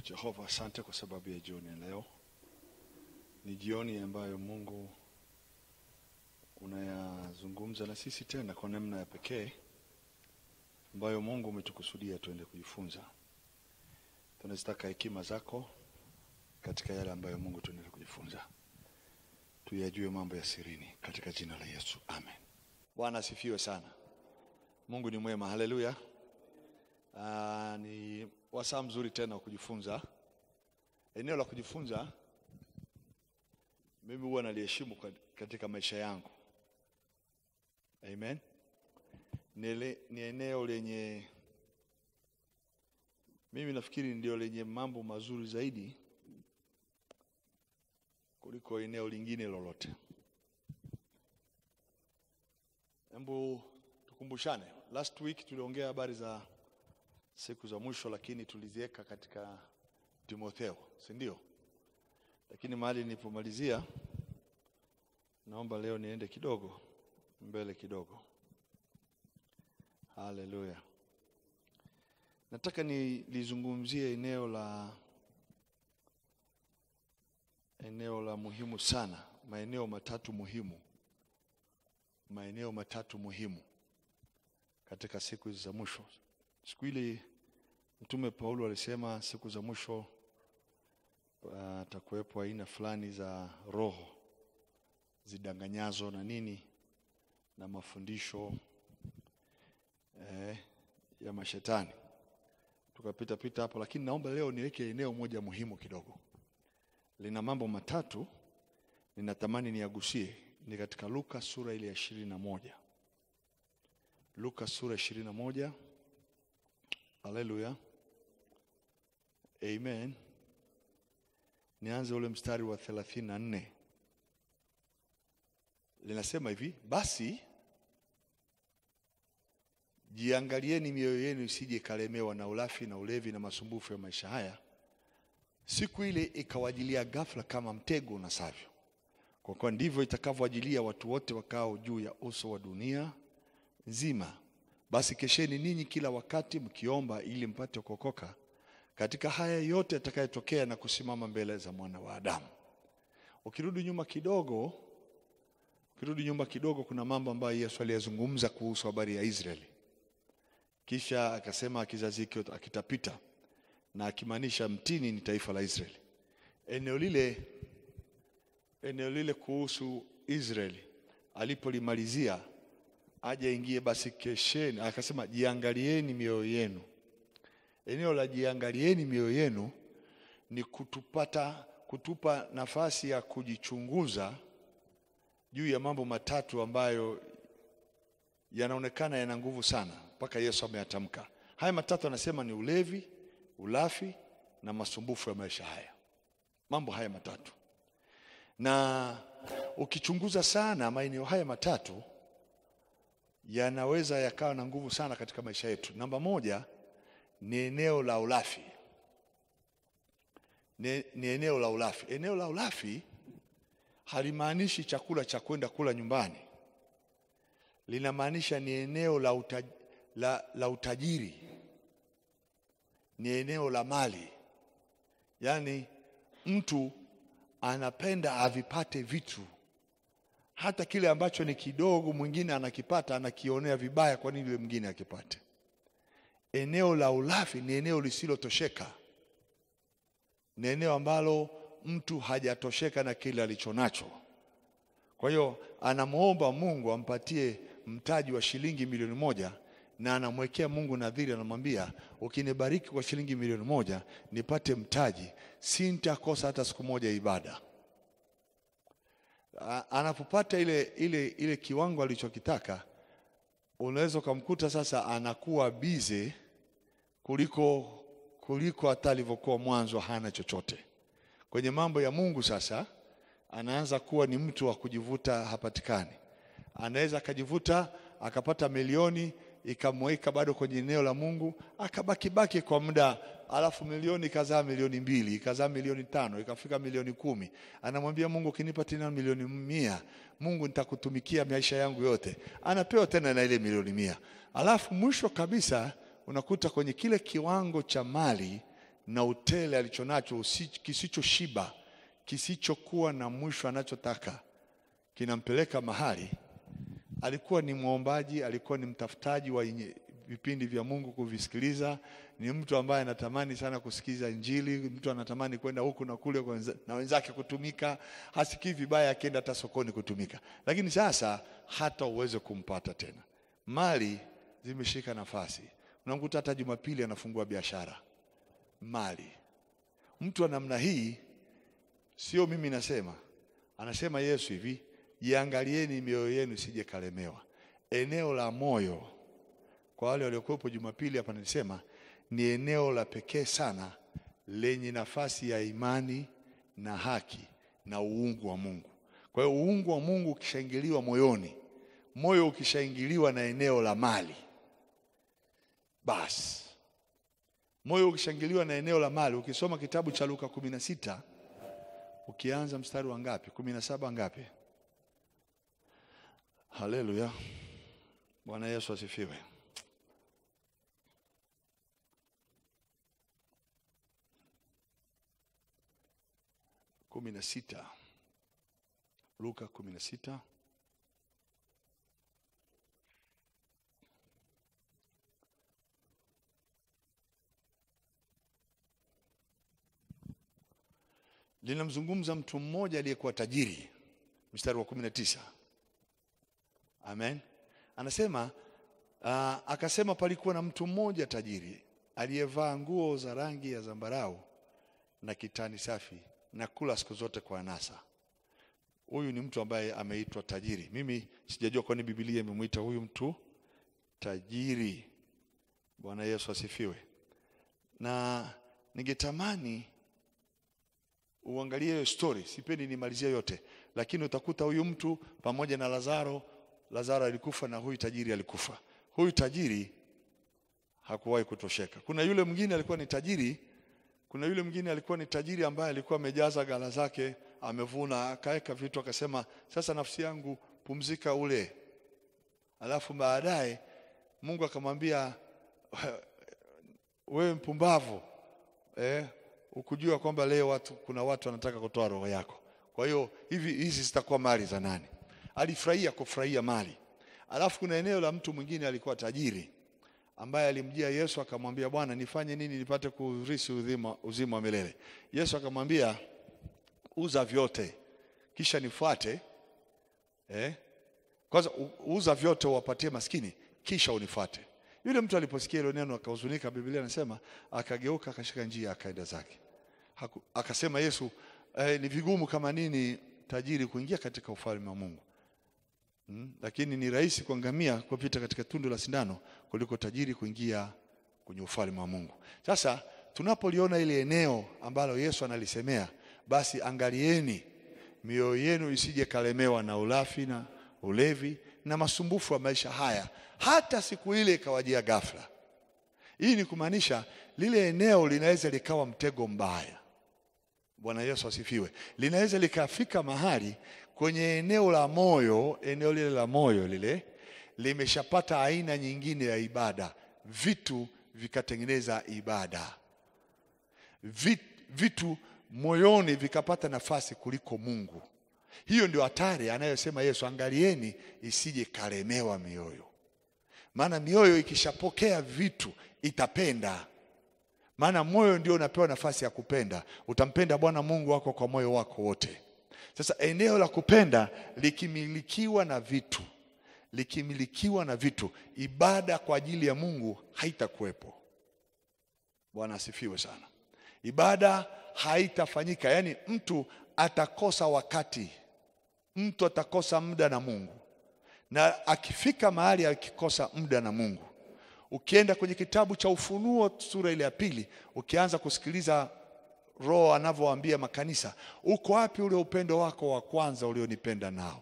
Jehova, asante kwa sababu ya jioni ya leo. Ni jioni ambayo Mungu unayazungumza na sisi tena kwa namna ya pekee ambayo Mungu umetukusudia tuende kujifunza. Tunazitaka hekima zako katika yale ambayo Mungu tunaenda kujifunza, tuyajue mambo ya sirini katika jina la Yesu, amen. Bwana asifiwe sana. Mungu ni mwema, haleluya. Ah, ni wasaa mzuri tena wa kujifunza. Eneo la kujifunza mimi huwa naliheshimu kat- katika maisha yangu. Amen. Ni, ele- ni eneo lenye mimi nafikiri ndio lenye mambo mazuri zaidi kuliko eneo lingine lolote. Hebu tukumbushane, last week tuliongea habari za siku za mwisho, lakini tuliziweka katika Timotheo, si ndio? Lakini mahali nilipomalizia, naomba leo niende kidogo mbele kidogo. Haleluya! Nataka nilizungumzie eneo la eneo la muhimu sana, maeneo matatu muhimu, maeneo matatu muhimu katika siku hizi za mwisho. Siku ile Mtume Paulo alisema siku za mwisho atakuwepo aina fulani za roho zidanganyazo na nini na mafundisho eh, ya mashetani. Tukapita pita hapo, lakini naomba leo niweke eneo moja muhimu kidogo, lina mambo matatu ninatamani niagusie. Ni katika Luka sura ile ya ishirini na moja Luka sura ishirini na moja Haleluya, amen. Nianze ule mstari wa thelathini na nne linasema hivi: basi jiangalieni mioyo yenu isije ikalemewa na ulafi na ulevi na masumbufu ya maisha haya, siku ile ikawajilia ghafla kama mtego unasavyo, kwa kuwa ndivyo itakavyoajilia watu wote wakao juu ya uso wa dunia nzima. Basi kesheni ninyi kila wakati mkiomba, ili mpate kuokoka katika haya yote yatakayotokea na kusimama mbele za mwana wa Adamu. Ukirudi nyuma kidogo, ukirudi nyuma kidogo, kuna mambo ambayo Yesu aliyazungumza kuhusu habari ya Israeli, kisha akasema kizazi hiki akitapita, na akimaanisha mtini ni taifa la Israeli. Eneo lile, eneo lile kuhusu Israeli alipolimalizia aje ingie basi kesheni, akasema jiangalieni mioyo yenu. Eneo la jiangalieni mioyo yenu ni kutupata, kutupa nafasi ya kujichunguza juu ya mambo matatu ambayo yanaonekana yana nguvu sana, mpaka Yesu ameyatamka. Haya matatu anasema ni ulevi, ulafi na masumbufu ya maisha haya, mambo haya matatu. Na ukichunguza sana maeneo haya matatu yanaweza yakawa na nguvu sana katika maisha yetu. Namba moja ni eneo la ulafi, ni, ni eneo la ulafi. Eneo la ulafi halimaanishi chakula cha kwenda kula nyumbani, linamaanisha ni eneo la, utaj, la, la utajiri, ni eneo la mali, yaani mtu anapenda avipate vitu hata kile ambacho ni kidogo mwingine anakipata anakionea vibaya, kwa nini yule mwingine akipate? Eneo la ulafi ni eneo lisilotosheka, ni eneo ambalo mtu hajatosheka na kile alichonacho. Kwa hiyo anamwomba Mungu ampatie mtaji wa shilingi milioni moja na anamwekea Mungu nadhiri, anamwambia ukinibariki kwa shilingi milioni moja nipate mtaji, sintakosa hata siku moja ibada anapopata ile, ile, ile kiwango alichokitaka, unaweza ukamkuta sasa anakuwa bize kuliko kuliko hata alivyokuwa mwanzo, hana chochote kwenye mambo ya Mungu. Sasa anaanza kuwa ni mtu wa kujivuta, hapatikani. Anaweza akajivuta akapata milioni ikamweka bado kwenye eneo la Mungu, akabakibaki kwa muda, alafu milioni ikazaa milioni mbili, ikazaa milioni tano, ikafika milioni kumi. Anamwambia Mungu, ukinipa tena milioni mia, Mungu nitakutumikia maisha yangu yote. Anapewa tena na ile milioni mia, alafu mwisho kabisa unakuta kwenye kile kiwango cha mali na utele alichonacho usi- kisichoshiba, kisichokuwa na mwisho anachotaka, kinampeleka mahali. Alikuwa ni mwombaji, alikuwa ni mtafutaji wa inye- vipindi vya Mungu kuvisikiliza, ni mtu ambaye anatamani sana kusikiza Injili, mtu anatamani kwenda huku na kule kwa wenza- na wenzake kutumika, hasikii vibaya akienda hata sokoni kutumika, lakini sasa hata uweze kumpata tena. Mali zimeshika nafasi, unamkuta hata Jumapili anafungua biashara mali. Mtu wa namna hii, sio mimi nasema, anasema Yesu hivi, jiangalieni mioyo yenu isije kalemewa. Eneo la moyo kwa wale waliokuwepo Jumapili hapa nilisema ni eneo la pekee sana lenye nafasi ya imani na haki na uungu wa Mungu. Kwa hiyo uungu wa Mungu ukishaingiliwa moyoni, moyo ukishaingiliwa na eneo la mali, basi moyo ukishangiliwa na eneo la mali. Ukisoma kitabu cha Luka kumi na sita ukianza mstari wa ngapi? kumi na saba ngapi? Haleluya, Bwana Yesu asifiwe. kumi na sita Luka kumi na sita linamzungumza mtu mmoja aliyekuwa tajiri, mstari wa kumi na tisa. Amen, anasema uh, akasema palikuwa na mtu mmoja tajiri aliyevaa nguo za rangi ya zambarau na kitani safi na kula siku zote kwa anasa. Huyu ni mtu ambaye ameitwa tajiri. Mimi sijajua kwani Biblia imemwita huyu mtu tajiri. Bwana Yesu asifiwe. Na ningetamani uangalie hiyo story, sipendi nimalizie yote, lakini utakuta huyu mtu pamoja na Lazaro. Lazaro alikufa na huyu tajiri alikufa. Huyu tajiri hakuwahi kutosheka. Kuna yule mwingine alikuwa ni tajiri, kuna yule mwingine alikuwa ni tajiri ambaye alikuwa amejaza ghala zake, amevuna, akaweka vitu, akasema sasa nafsi yangu pumzika ule. Alafu baadaye Mungu akamwambia wewe mpumbavu eh, ukujua kwamba leo watu, kuna watu wanataka kutoa roho yako. Kwa hiyo hivi hizi zitakuwa mali za nani? Alifurahia kufurahia mali. Alafu kuna eneo la mtu mwingine alikuwa tajiri ambaye alimjia Yesu akamwambia, Bwana, nifanye nini nipate kurisi uzima, uzima wa milele? Yesu akamwambia, uza vyote kisha nifuate. Eh? Kwanza u- uza vyote uwapatie maskini kisha unifuate. Yule mtu aliposikia hilo neno akahuzunika, Biblia inasema akageuka akashika njia akaenda zake. Haku, akasema Yesu, eh, ni vigumu kama nini tajiri kuingia katika ufalme wa Mungu. Mm, lakini ni rahisi kwa ngamia kupita katika tundu la sindano kuliko tajiri kuingia kwenye ufalme wa Mungu. Sasa tunapoliona ile eneo ambalo Yesu analisemea, basi angalieni mioyo yenu isije kalemewa na ulafi na ulevi na masumbufu ya maisha haya, hata siku ile ikawajia ghafla. Hii ni kumaanisha lile eneo linaweza likawa mtego mbaya. Bwana Yesu asifiwe. Linaweza likafika mahali kwenye eneo la moyo, eneo lile la moyo lile limeshapata aina nyingine ya ibada, vitu vikatengeneza ibada, Vit, vitu moyoni vikapata nafasi kuliko Mungu. Hiyo ndio hatari anayosema Yesu, angalieni isije kalemewa mioyo, maana mioyo ikishapokea vitu itapenda maana moyo ndio unapewa nafasi ya kupenda. Utampenda Bwana Mungu wako kwa moyo wako wote. Sasa eneo la kupenda likimilikiwa na vitu, likimilikiwa na vitu, ibada kwa ajili ya Mungu haitakuwepo. Bwana asifiwe sana. Ibada haitafanyika, yaani mtu atakosa wakati, mtu atakosa muda na Mungu, na akifika mahali akikosa muda na Mungu Ukienda kwenye kitabu cha Ufunuo sura ile ya pili, ukianza kusikiliza Roho anavyowaambia makanisa, uko wapi ule upendo wako wa kwanza ulionipenda nao?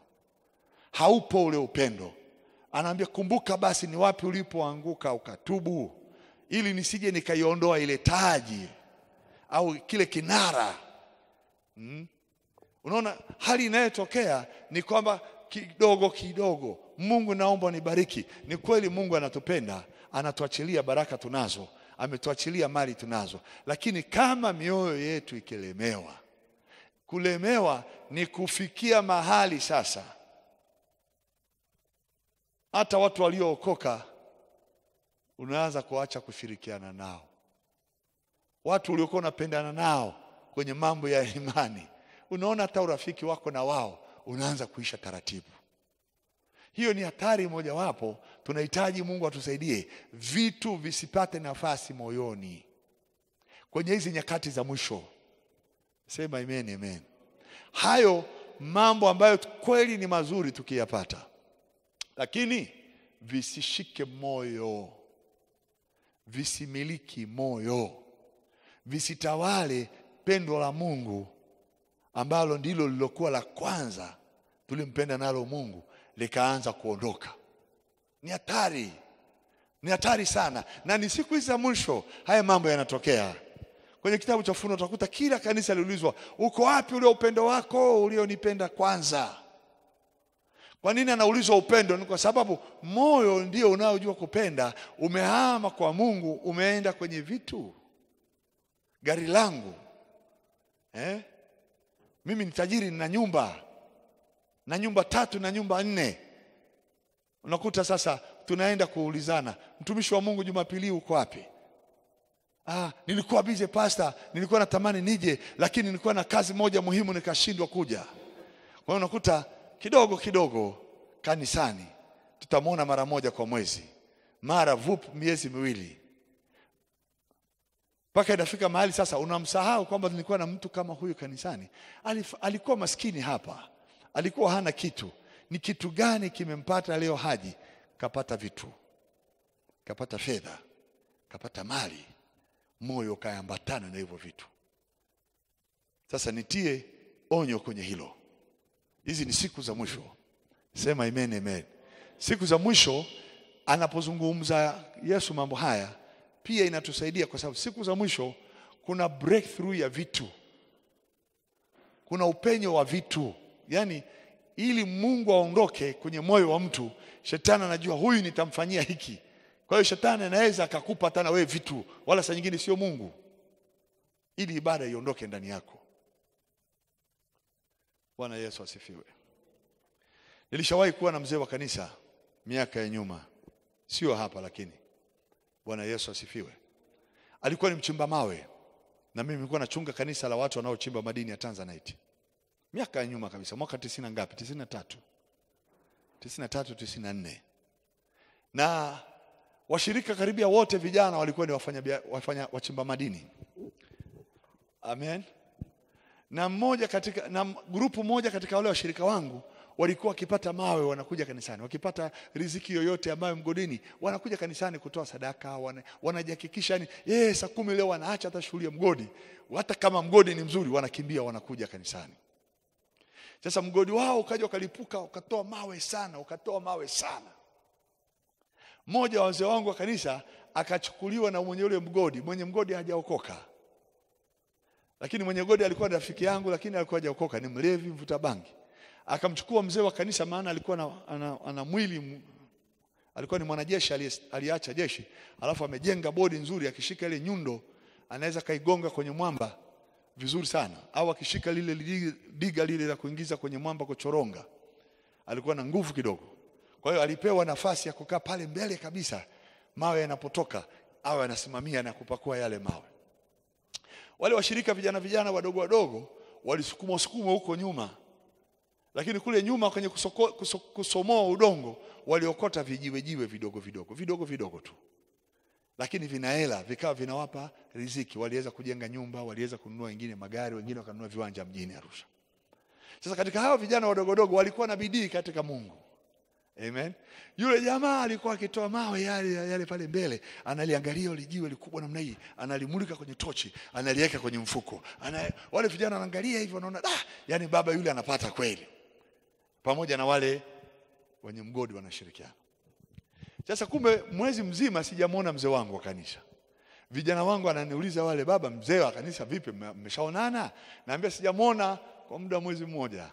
Haupo ule upendo. Anaambia, kumbuka basi ni wapi ulipoanguka ukatubu, ili nisije nikaiondoa ile taji au kile kinara hmm? Unaona, hali inayotokea ni kwamba kidogo kidogo, Mungu naomba nibariki. Ni kweli Mungu anatupenda anatuachilia baraka tunazo, ametuachilia mali tunazo, lakini kama mioyo yetu ikilemewa, kulemewa ni kufikia mahali sasa hata watu waliookoka unaanza kuacha kushirikiana nao, watu uliokuwa unapendana nao kwenye mambo ya imani, unaona hata urafiki wako na wao unaanza kuisha taratibu. Hiyo ni hatari mojawapo. Tunahitaji Mungu atusaidie vitu visipate nafasi moyoni kwenye hizi nyakati za mwisho. Sema amen, amen. Hayo mambo ambayo kweli ni mazuri tukiyapata, lakini visishike moyo, visimiliki moyo, visitawale pendo la Mungu ambalo ndilo lilokuwa la kwanza tulimpenda nalo Mungu likaanza kuondoka. Ni hatari, ni hatari sana, na ni siku hizi za mwisho haya mambo yanatokea. Kwenye kitabu cha Ufunuo utakuta kila kanisa liulizwa, uko wapi ule upendo wako ulionipenda kwanza? Kwa nini anaulizwa upendo? Ni kwa sababu moyo ndio unaojua kupenda umehama kwa Mungu, umeenda kwenye vitu. Gari langu eh? Mimi ni tajiri, nina nyumba na nyumba tatu na nyumba nne. Unakuta sasa tunaenda kuulizana, mtumishi wa Mungu, Jumapili uko wapi? Ah, nilikuwa bize pasta, nilikuwa natamani nije, lakini nilikuwa na kazi moja muhimu nikashindwa kuja. Kwa hiyo unakuta kidogo kidogo kanisani tutamwona mara moja kwa mwezi, mara vup miezi miwili, mpaka inafika mahali sasa unamsahau kwamba nilikuwa na mtu kama huyu kanisani. Alif, alikuwa maskini hapa, alikuwa hana kitu. Ni kitu gani kimempata leo? Haji kapata vitu, kapata fedha, kapata mali, moyo ukaambatana na hivyo vitu. Sasa nitie onyo kwenye hilo. Hizi ni siku za mwisho. Sema amen, amen. Siku za mwisho anapozungumza Yesu mambo haya pia inatusaidia kwa sababu siku za mwisho kuna breakthrough ya vitu, kuna upenyo wa vitu. Yaani, ili Mungu aondoke kwenye moyo wa mtu, shetani anajua huyu nitamfanyia hiki. Kwa hiyo shetani anaweza akakupa hata na wewe vitu, wala saa nyingine sio Mungu, ili ibada iondoke ndani yako. Bwana Yesu asifiwe. Nilishawahi kuwa na mzee wa kanisa miaka ya nyuma, sio hapa lakini Bwana Yesu asifiwe. Alikuwa ni mchimba mawe na mimi nilikuwa nachunga kanisa la watu wanaochimba madini ya Tanzanite. Miaka ya nyuma kabisa, mwaka tisini na ngapi? tisini na tatu, tisini na tatu, tisini na nne. Na washirika karibia wote vijana walikuwa ni wafanya, wafanya wachimba madini. Amen. Na mmoja katika na grupu moja katika wale washirika wangu walikuwa wakipata mawe wanakuja kanisani, wakipata riziki yoyote ambayo mgodini wanakuja kanisani kutoa sadaka, wana, wanajihakikisha yani yeye saa kumi leo wanaacha hata shughuli ya mgodi, hata kama mgodi ni mzuri, wanakimbia wanakuja kanisani. Sasa mgodi wao ukaja ukalipuka, ukatoa mawe sana, ukatoa mawe sana. Mmoja wa wazee wangu wa kanisa akachukuliwa na mwenye ule mgodi, mwenye mgodi hajaokoka lakini mwenye mgodi alikuwa ni rafiki yangu, lakini alikuwa hajaokoka, ni mlevi, mvuta bangi akamchukua mzee wa kanisa, maana alikuwa na, ana, ana mwili, alikuwa ni mwanajeshi aliacha jeshi, alafu amejenga bodi nzuri, akishika ile nyundo anaweza kaigonga kwenye mwamba vizuri sana, au akishika lile diga lile la kuingiza kwenye mwamba kuchoronga, alikuwa na nguvu kidogo. Kwa hiyo alipewa nafasi ya kukaa pale mbele kabisa, mawe yanapotoka awe anasimamia na kupakua yale mawe. Wale washirika vijana vijana wadogo wadogo walisukuma sukuma huko nyuma lakini kule nyuma kwenye kusoko, kuso, kusomoa udongo waliokota vijiwe jiwe vidogo vidogo vidogo vidogo tu, lakini vinahela vikawa vinawapa riziki. Waliweza kujenga nyumba, waliweza kununua wengine magari, wengine wakanunua viwanja mjini Arusha. Sasa katika hao vijana wadogo wadogo walikuwa na bidii katika Mungu. Amen. Yule jamaa alikuwa akitoa mawe yale yale pale mbele, analiangalia ile jiwe likubwa namna hii, analimulika kwenye tochi, analiweka kwenye mfuko. Ana, wale vijana wanaangalia hivyo wanaona ah, yani baba yule anapata kweli pamoja na wale wenye mgodi wanashirikiana. Sasa kumbe mwezi mzima sijamwona mzee wangu wa kanisa. Vijana wangu ananiuliza wale, baba, mzee wa kanisa vipi, mmeshaonana? Naambia sijamwona kwa muda mwezi mmoja.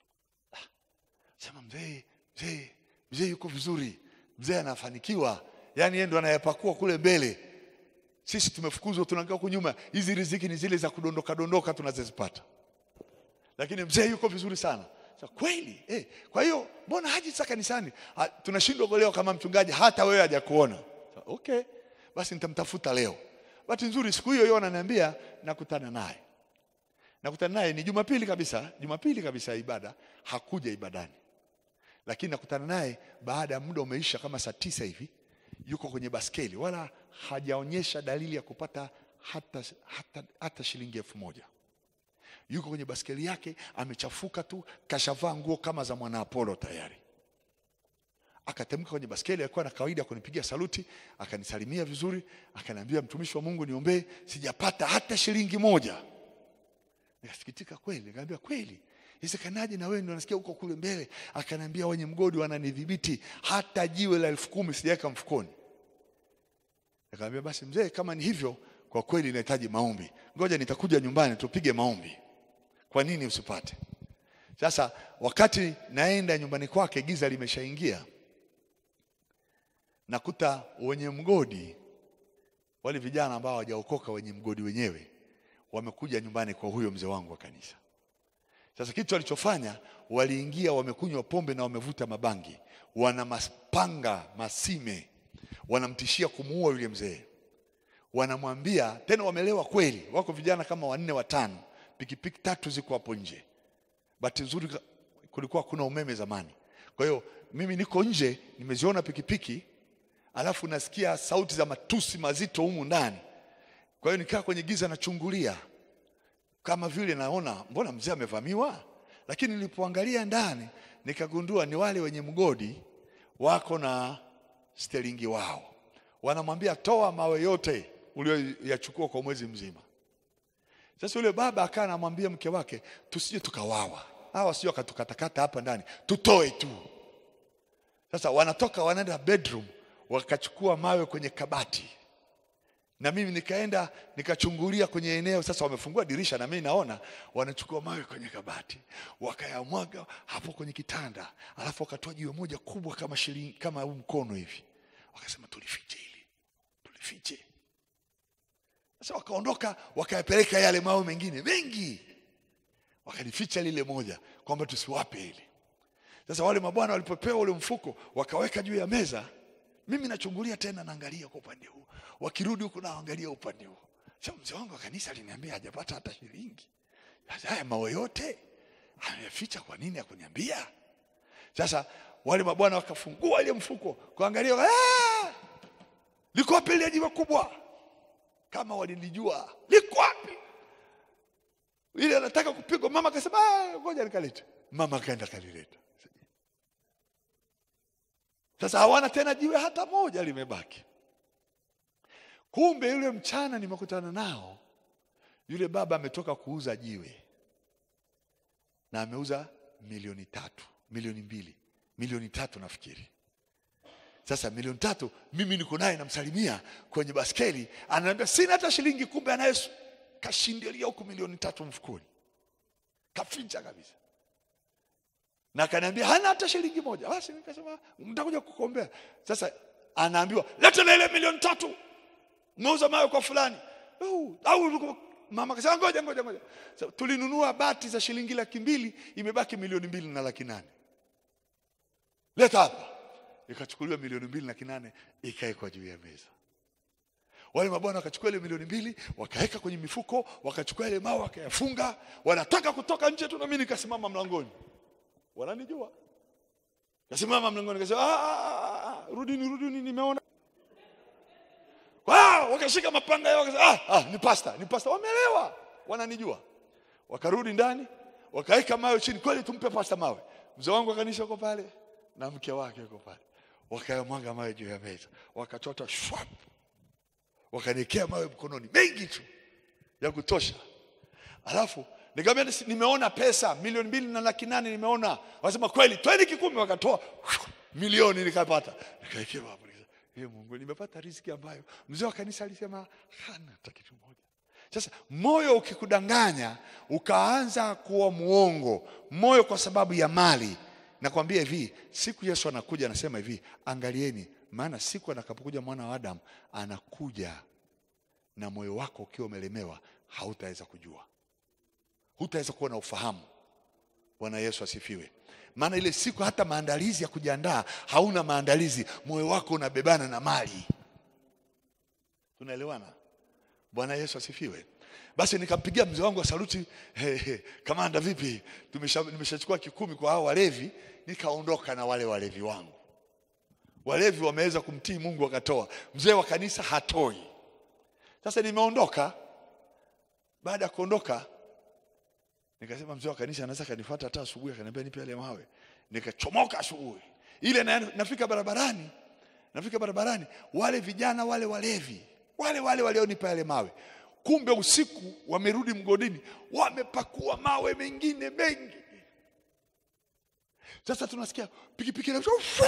Sema mzee, mzee, mzee yuko vizuri, mzee anafanikiwa, yaani yeye ndo anayapakua kule mbele. Sisi tumefukuzwa, tunakaa huku nyuma. Hizi riziki ni zile za kudondoka dondoka tunazozipata, lakini mzee yuko vizuri sana. Sasa kweli eh, kwa hiyo mbona haji sasa kanisani? Ha, tunashindwa kuelewa kama mchungaji hata wewe hajakuona. Sasa, Okay, basi nitamtafuta leo. Bahati nzuri siku hiyo hiyo ananiambia nakutana naye nakutana naye ni Jumapili kabisa, Jumapili kabisa ya ibada, hakuja ibadani, lakini nakutana naye baada ya muda umeisha, kama saa tisa hivi, yuko kwenye baskeli, wala hajaonyesha dalili ya kupata hata, hata, hata shilingi elfu moja. Yuko kwenye baskeli yake, amechafuka tu, kashavaa nguo kama za mwana Apolo tayari. Akatemka kwenye baskeli, alikuwa na kawaida ya kunipigia saluti, akanisalimia vizuri, akaniambia mtumishi wa Mungu, niombee, sijapata hata shilingi moja. Nikasikitika kweli, nikamwambia kweli, isekanaje na wewe ndio nasikia huko kule mbele? Akaniambia wenye mgodi wananidhibiti, hata jiwe la elfu kumi sijaweka mfukoni. Nikamwambia basi mzee, kama ni hivyo, kwa kweli inahitaji maombi, ngoja nitakuja nyumbani tupige maombi. Kwa nini usipate? Sasa wakati naenda nyumbani kwake, giza limeshaingia, nakuta wenye mgodi, wale vijana ambao hawajaokoka, wenye mgodi wenyewe wamekuja nyumbani kwa huyo mzee wangu wa kanisa. Sasa kitu walichofanya, waliingia, wamekunywa pombe na wamevuta mabangi, wana mapanga masime, wanamtishia kumuua yule mzee. Wanamwambia tena, wamelewa kweli, wako vijana kama wanne watano, pikipiki tatu ziko hapo nje. Bahati nzuri ka- kulikuwa kuna umeme zamani, kwa hiyo mimi niko nje, nimeziona pikipiki, alafu nasikia sauti za matusi mazito humu ndani. Kwa hiyo nikaa kwenye giza nachungulia kama vile naona mbona mzee amevamiwa, lakini nilipoangalia ndani nikagundua ni wale wenye mgodi wako na stelingi wao, wanamwambia toa mawe yote ulioyachukua kwa mwezi mzima. Sasa yule baba akaa anamwambia mke wake, tusije tukawawa, hawa sio wakatukatakata hapa ndani, tutoe tu. Sasa wanatoka wanaenda bedroom, wakachukua mawe kwenye kabati na mimi nikaenda nikachungulia kwenye eneo. Sasa wamefungua dirisha na mimi naona wanachukua mawe kwenye kabati, wakayamwaga hapo kwenye kitanda, alafu wakatoa jiwe moja kubwa kama shilingi kama huu mkono hivi, wakasema tulifiche hili, tulifiche. Sasa wakaondoka wakayapeleka yale mawe mengine mengi, wakalificha lile moja kwamba tusiwape hili. Sasa wale mabwana walipopewa ule mfuko wakaweka juu ya meza, mimi nachungulia tena, naangalia kwa upande huu, wakirudi huku naangalia upande huu. Sasa mzee wangu wa kanisa aliniambia hajapata hata shilingi. Sasa haya mawe yote ameficha, kwa nini hakuniambia? Sasa wale mabwana wakafungua ile mfuko kuangalia, "Ah! liko wapi ile jiwe kubwa? Kama walilijua liko wapi ile, anataka kupigwa. Mama akasema, "Ah, ngoja nikalete." Mama akaenda kalileta. Sasa hawana tena jiwe hata moja limebaki. Kumbe yule mchana nimekutana nao, yule baba ametoka kuuza jiwe na ameuza milioni tatu, milioni mbili, milioni tatu nafikiri. Sasa milioni tatu, mimi niko naye namsalimia kwenye baskeli, ananiambia sina hata shilingi, kumbe anaye kashindilia huku milioni tatu mfukoni, kaficha kabisa na akaniambia hana hata shilingi moja. Basi nikasema mtakuja kukuombea. Sasa anaambiwa leta na ile milioni tatu, meuza mawe kwa fulani au au mama akasema ngoja ngoja ngoja. So, tulinunua bati za shilingi laki mbili, imebaki milioni mbili na laki nane. Leta hapa. Ikachukuliwa milioni mbili na laki nane ikawekwa juu ya meza. Wale mabwana wakachukua ile milioni mbili wakaweka kwenye mifuko, wakachukua ile mawe wakayafunga, wanataka kutoka nje tu, na mimi nikasimama mlangoni wananijua kasimama mlangoni, kasema "Ah, ah, ah, rudini, rudini, nimeona. Wow, wakashika mapanga yao, wakasema ah, ah, ni pasta, ni pasta. Wamelewa, wananijua. Wakarudi ndani, wakaweka mawe chini. Kweli tumpe pasta mawe. Mzee wangu wa kanisa uko pale na mke wake uko pale, wakayamwaga mawe juu ya meza, wakachota shwap, wakaniekea mawe mkononi mengi tu ya kutosha, alafu Nikamwambia "Nisi- nimeona pesa milioni mbili na laki nane nimeona. Wasema kweli, twende Kikumi, wakatoa milioni nikapata, nikaekewa hapo. Nikasema, "Ee Mungu, nimepata riziki ambayo mzee wa kanisa alisema hana hata kitu moja. Sasa moyo ukikudanganya ukaanza kuwa muongo, moyo kwa sababu ya mali, nakwambia hivi, siku Yesu anakuja anasema hivi, angalieni maana siku atakapokuja mwana wa Adamu anakuja na moyo wako ukiwa umelemewa, hautaweza kujua, hutaweza kuwa na ufahamu. Bwana Yesu asifiwe. Maana ile siku hata maandalizi ya kujiandaa hauna maandalizi, moyo wako unabebana na mali. Tunaelewana? Bwana Yesu asifiwe. Basi nikampigia mzee wangu wa saluti, hey, hey, kamanda, vipi? Tumesha- Nimeshachukua kikumi kwa hao walevi, nikaondoka na wale walevi wangu. Walevi wameweza kumtii Mungu wakatoa, mzee wa kanisa hatoi. Sasa nimeondoka. Baada ya kuondoka, nikasema mzee wa kanisa anaweza kanifuata hata asubuhi, akaniambia nipe yale mawe. Nikachomoka asubuhi ile, na, nafika barabarani, nafika barabarani, wale vijana wale walevi wale wale walionipa yale mawe, kumbe usiku wamerudi mgodini, wamepakua mawe mengine mengi. Sasa tunasikia pikipiki na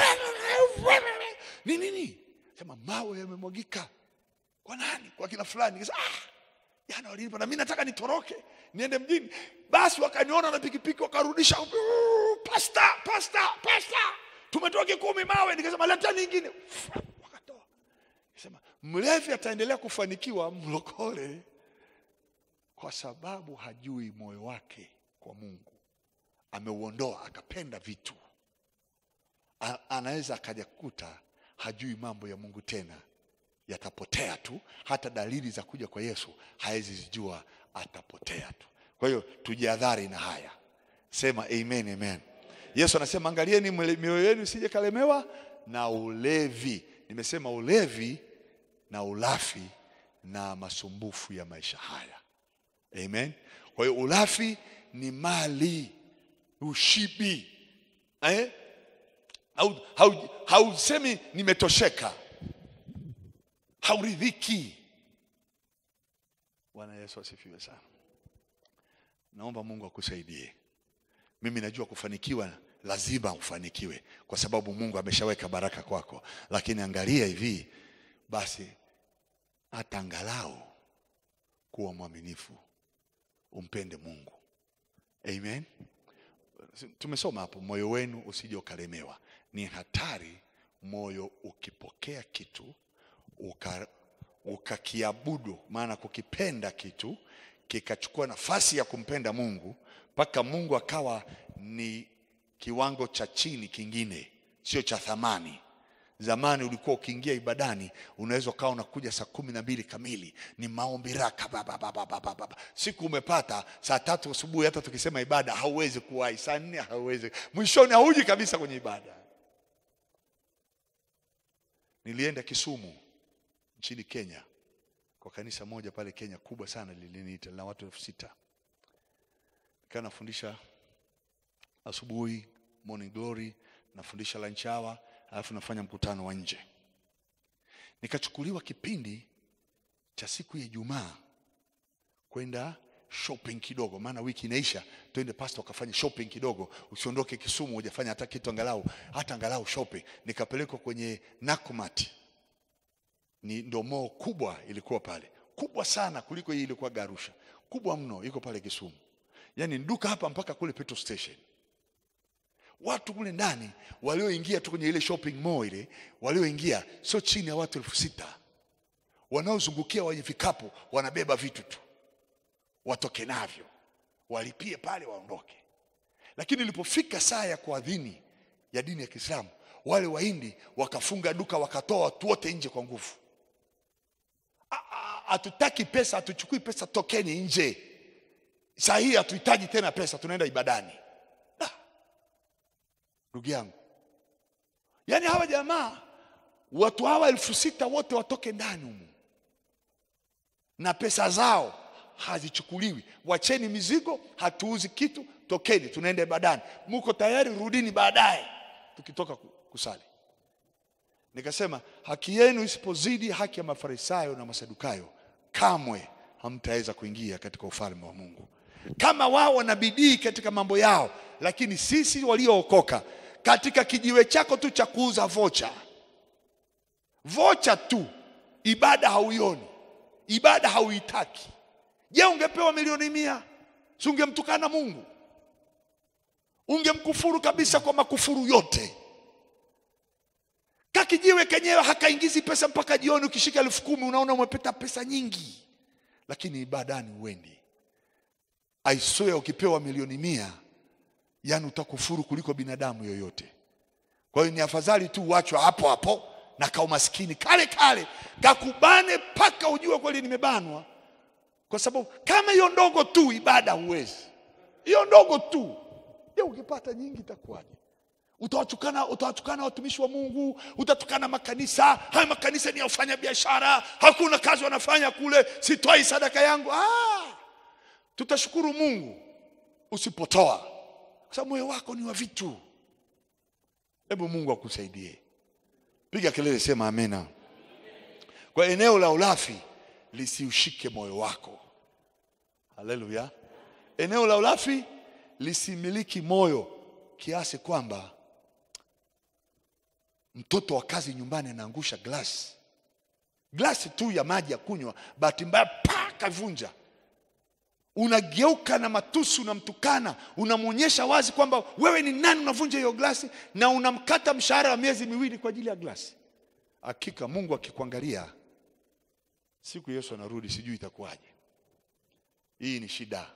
ni nini, sema mawe yamemwagika kwa nani? Kwa kina fulani. Nikasema ah, jana walinipa na mimi nataka nitoroke niende mjini. Basi wakaniona na pikipiki wakarudisha, "Uu, pasta, pasta, pasta, tumetoa kikumi mawe. Nikasema leta nyingine, wakatoa. Nikasema mlevi ataendelea kufanikiwa, mlokole, kwa sababu hajui moyo wake kwa Mungu, ameuondoa akapenda vitu A- anaweza akaja kukuta hajui mambo ya Mungu tena, yatapotea tu. Hata dalili za kuja kwa Yesu hawezi zijua, atapotea tu. Kwa hiyo tujihadhari na haya, sema amen, amen. Yesu anasema angalieni mle- mioyo yenu isije kalemewa na ulevi. Nimesema ulevi na ulafi na masumbufu ya maisha haya, amen. Kwa hiyo ulafi ni mali, ushibi eh? Hau- hau- hausemi nimetosheka, hauridhiki. Bwana Yesu asifiwe sana. Naomba Mungu akusaidie. Mimi najua kufanikiwa lazima ufanikiwe, kwa sababu Mungu ameshaweka baraka kwako, lakini angalia hivi basi, hata angalau kuwa mwaminifu, umpende Mungu. Amen. Tumesoma hapo, moyo wenu usije ukalemewa. Ni hatari moyo ukipokea kitu uka, ukakiabudu, maana kukipenda kitu kikachukua nafasi ya kumpenda Mungu mpaka Mungu akawa ni kiwango cha chini kingine, sio cha thamani. Zamani ulikuwa ukiingia ibadani unaweza ukawa unakuja saa kumi na mbili kamili, ni maombi raka ba, ba, ba, ba, ba, ba, ba, ba. Siku umepata saa tatu asubuhi, hata tukisema ibada hauwezi kuwahi, saa nne hauwezi, mwishoni hauji kabisa kwenye ibada. Nilienda Kisumu nchini Kenya kwa kanisa moja pale Kenya kubwa sana, liliniita la watu elfu sita nikaa nafundisha asubuhi morning glory, nafundisha lunch hour, alafu nafanya mkutano wa nje. Nikachukuliwa kipindi cha siku ya Ijumaa kwenda shopping kidogo, maana wiki inaisha, twende pastor ukafanya shopping kidogo, usiondoke Kisumu hujafanya hata kitu, angalau hata angalau shopping. Nikapelekwa kwenye Nakumatt, ni ndo mall kubwa ilikuwa pale, kubwa sana kuliko hii ilikuwa Garusha, kubwa mno, iko pale Kisumu. Yaani duka hapa mpaka kule petrol station. Watu kule ndani walioingia tu kwenye ile shopping mall ile, walioingia sio chini ya watu elfu sita wanaozungukia wenye vikapu wanabeba vitu tu watoke navyo, walipie pale waondoke. Lakini ilipofika saa ya kuadhini ya dini ya Kiislamu, wale Wahindi wakafunga duka, wakatoa watu wote nje kwa nguvu. "Ah, ah, Hatutaki pesa, hatuchukui pesa, tokeni nje. Saa hii hatuhitaji tena pesa, tunaenda ibadani. Ah, Ndugu yangu, yaani hawa jamaa watu hawa elfu sita wote watoke ndani humu na pesa zao hazichukuliwi. Wacheni mizigo, hatuuzi kitu, tokeni, tunaenda ibadani. Muko tayari? Rudini baadaye tukitoka ku- kusali. Nikasema haki yenu isipozidi haki ya Mafarisayo na Masadukayo, kamwe hamtaweza kuingia katika ufalme wa Mungu. Kama wao wana bidii katika mambo yao, lakini sisi waliookoka, katika kijiwe chako tu cha kuuza vocha vocha tu, ibada hauioni, ibada hauitaki. Je, ungepewa milioni mia, si ungemtukana Mungu? Ungemkufuru kabisa kwa makufuru yote. Ka kakijiwe kenyewe hakaingizi pesa mpaka jioni. Ukishika elfu kumi unaona umepata pesa nyingi, lakini ibadani uendi. I swear ukipewa milioni mia, yani utakufuru kuliko binadamu yoyote. Kwa hiyo ni afadhali tu uachwe hapo hapo na kaumaskini kale kale kakubane mpaka ujue kweli nimebanwa, kwa sababu kama hiyo ndogo tu ibada huwezi, hiyo ndogo tu. Je, ukipata nyingi itakuwaje? Utawatukana, utawatukana watumishi wa Mungu, utatukana makanisa. Haya makanisa ni ya ufanya biashara, hakuna kazi wanafanya kule, sitoi sadaka yangu. Ah, tutashukuru Mungu usipotoa, kwa sababu moyo wako ni wa vitu. Hebu Mungu akusaidie. Piga kelele, sema amena. Kwa eneo la ulafi lisiushike moyo wako. Haleluya! Eneo la ulafi lisimiliki moyo kiasi kwamba mtoto wa kazi nyumbani anaangusha glasi glasi tu ya maji ya kunywa, bahati mbaya pa kavunja, unageuka na matusi, unamtukana, unamwonyesha wazi kwamba wewe ni nani, unavunja hiyo glasi na unamkata mshahara wa miezi miwili kwa ajili ya glasi. Hakika Mungu akikuangalia siku Yesu anarudi, sijui itakuwaje. Hii ni shida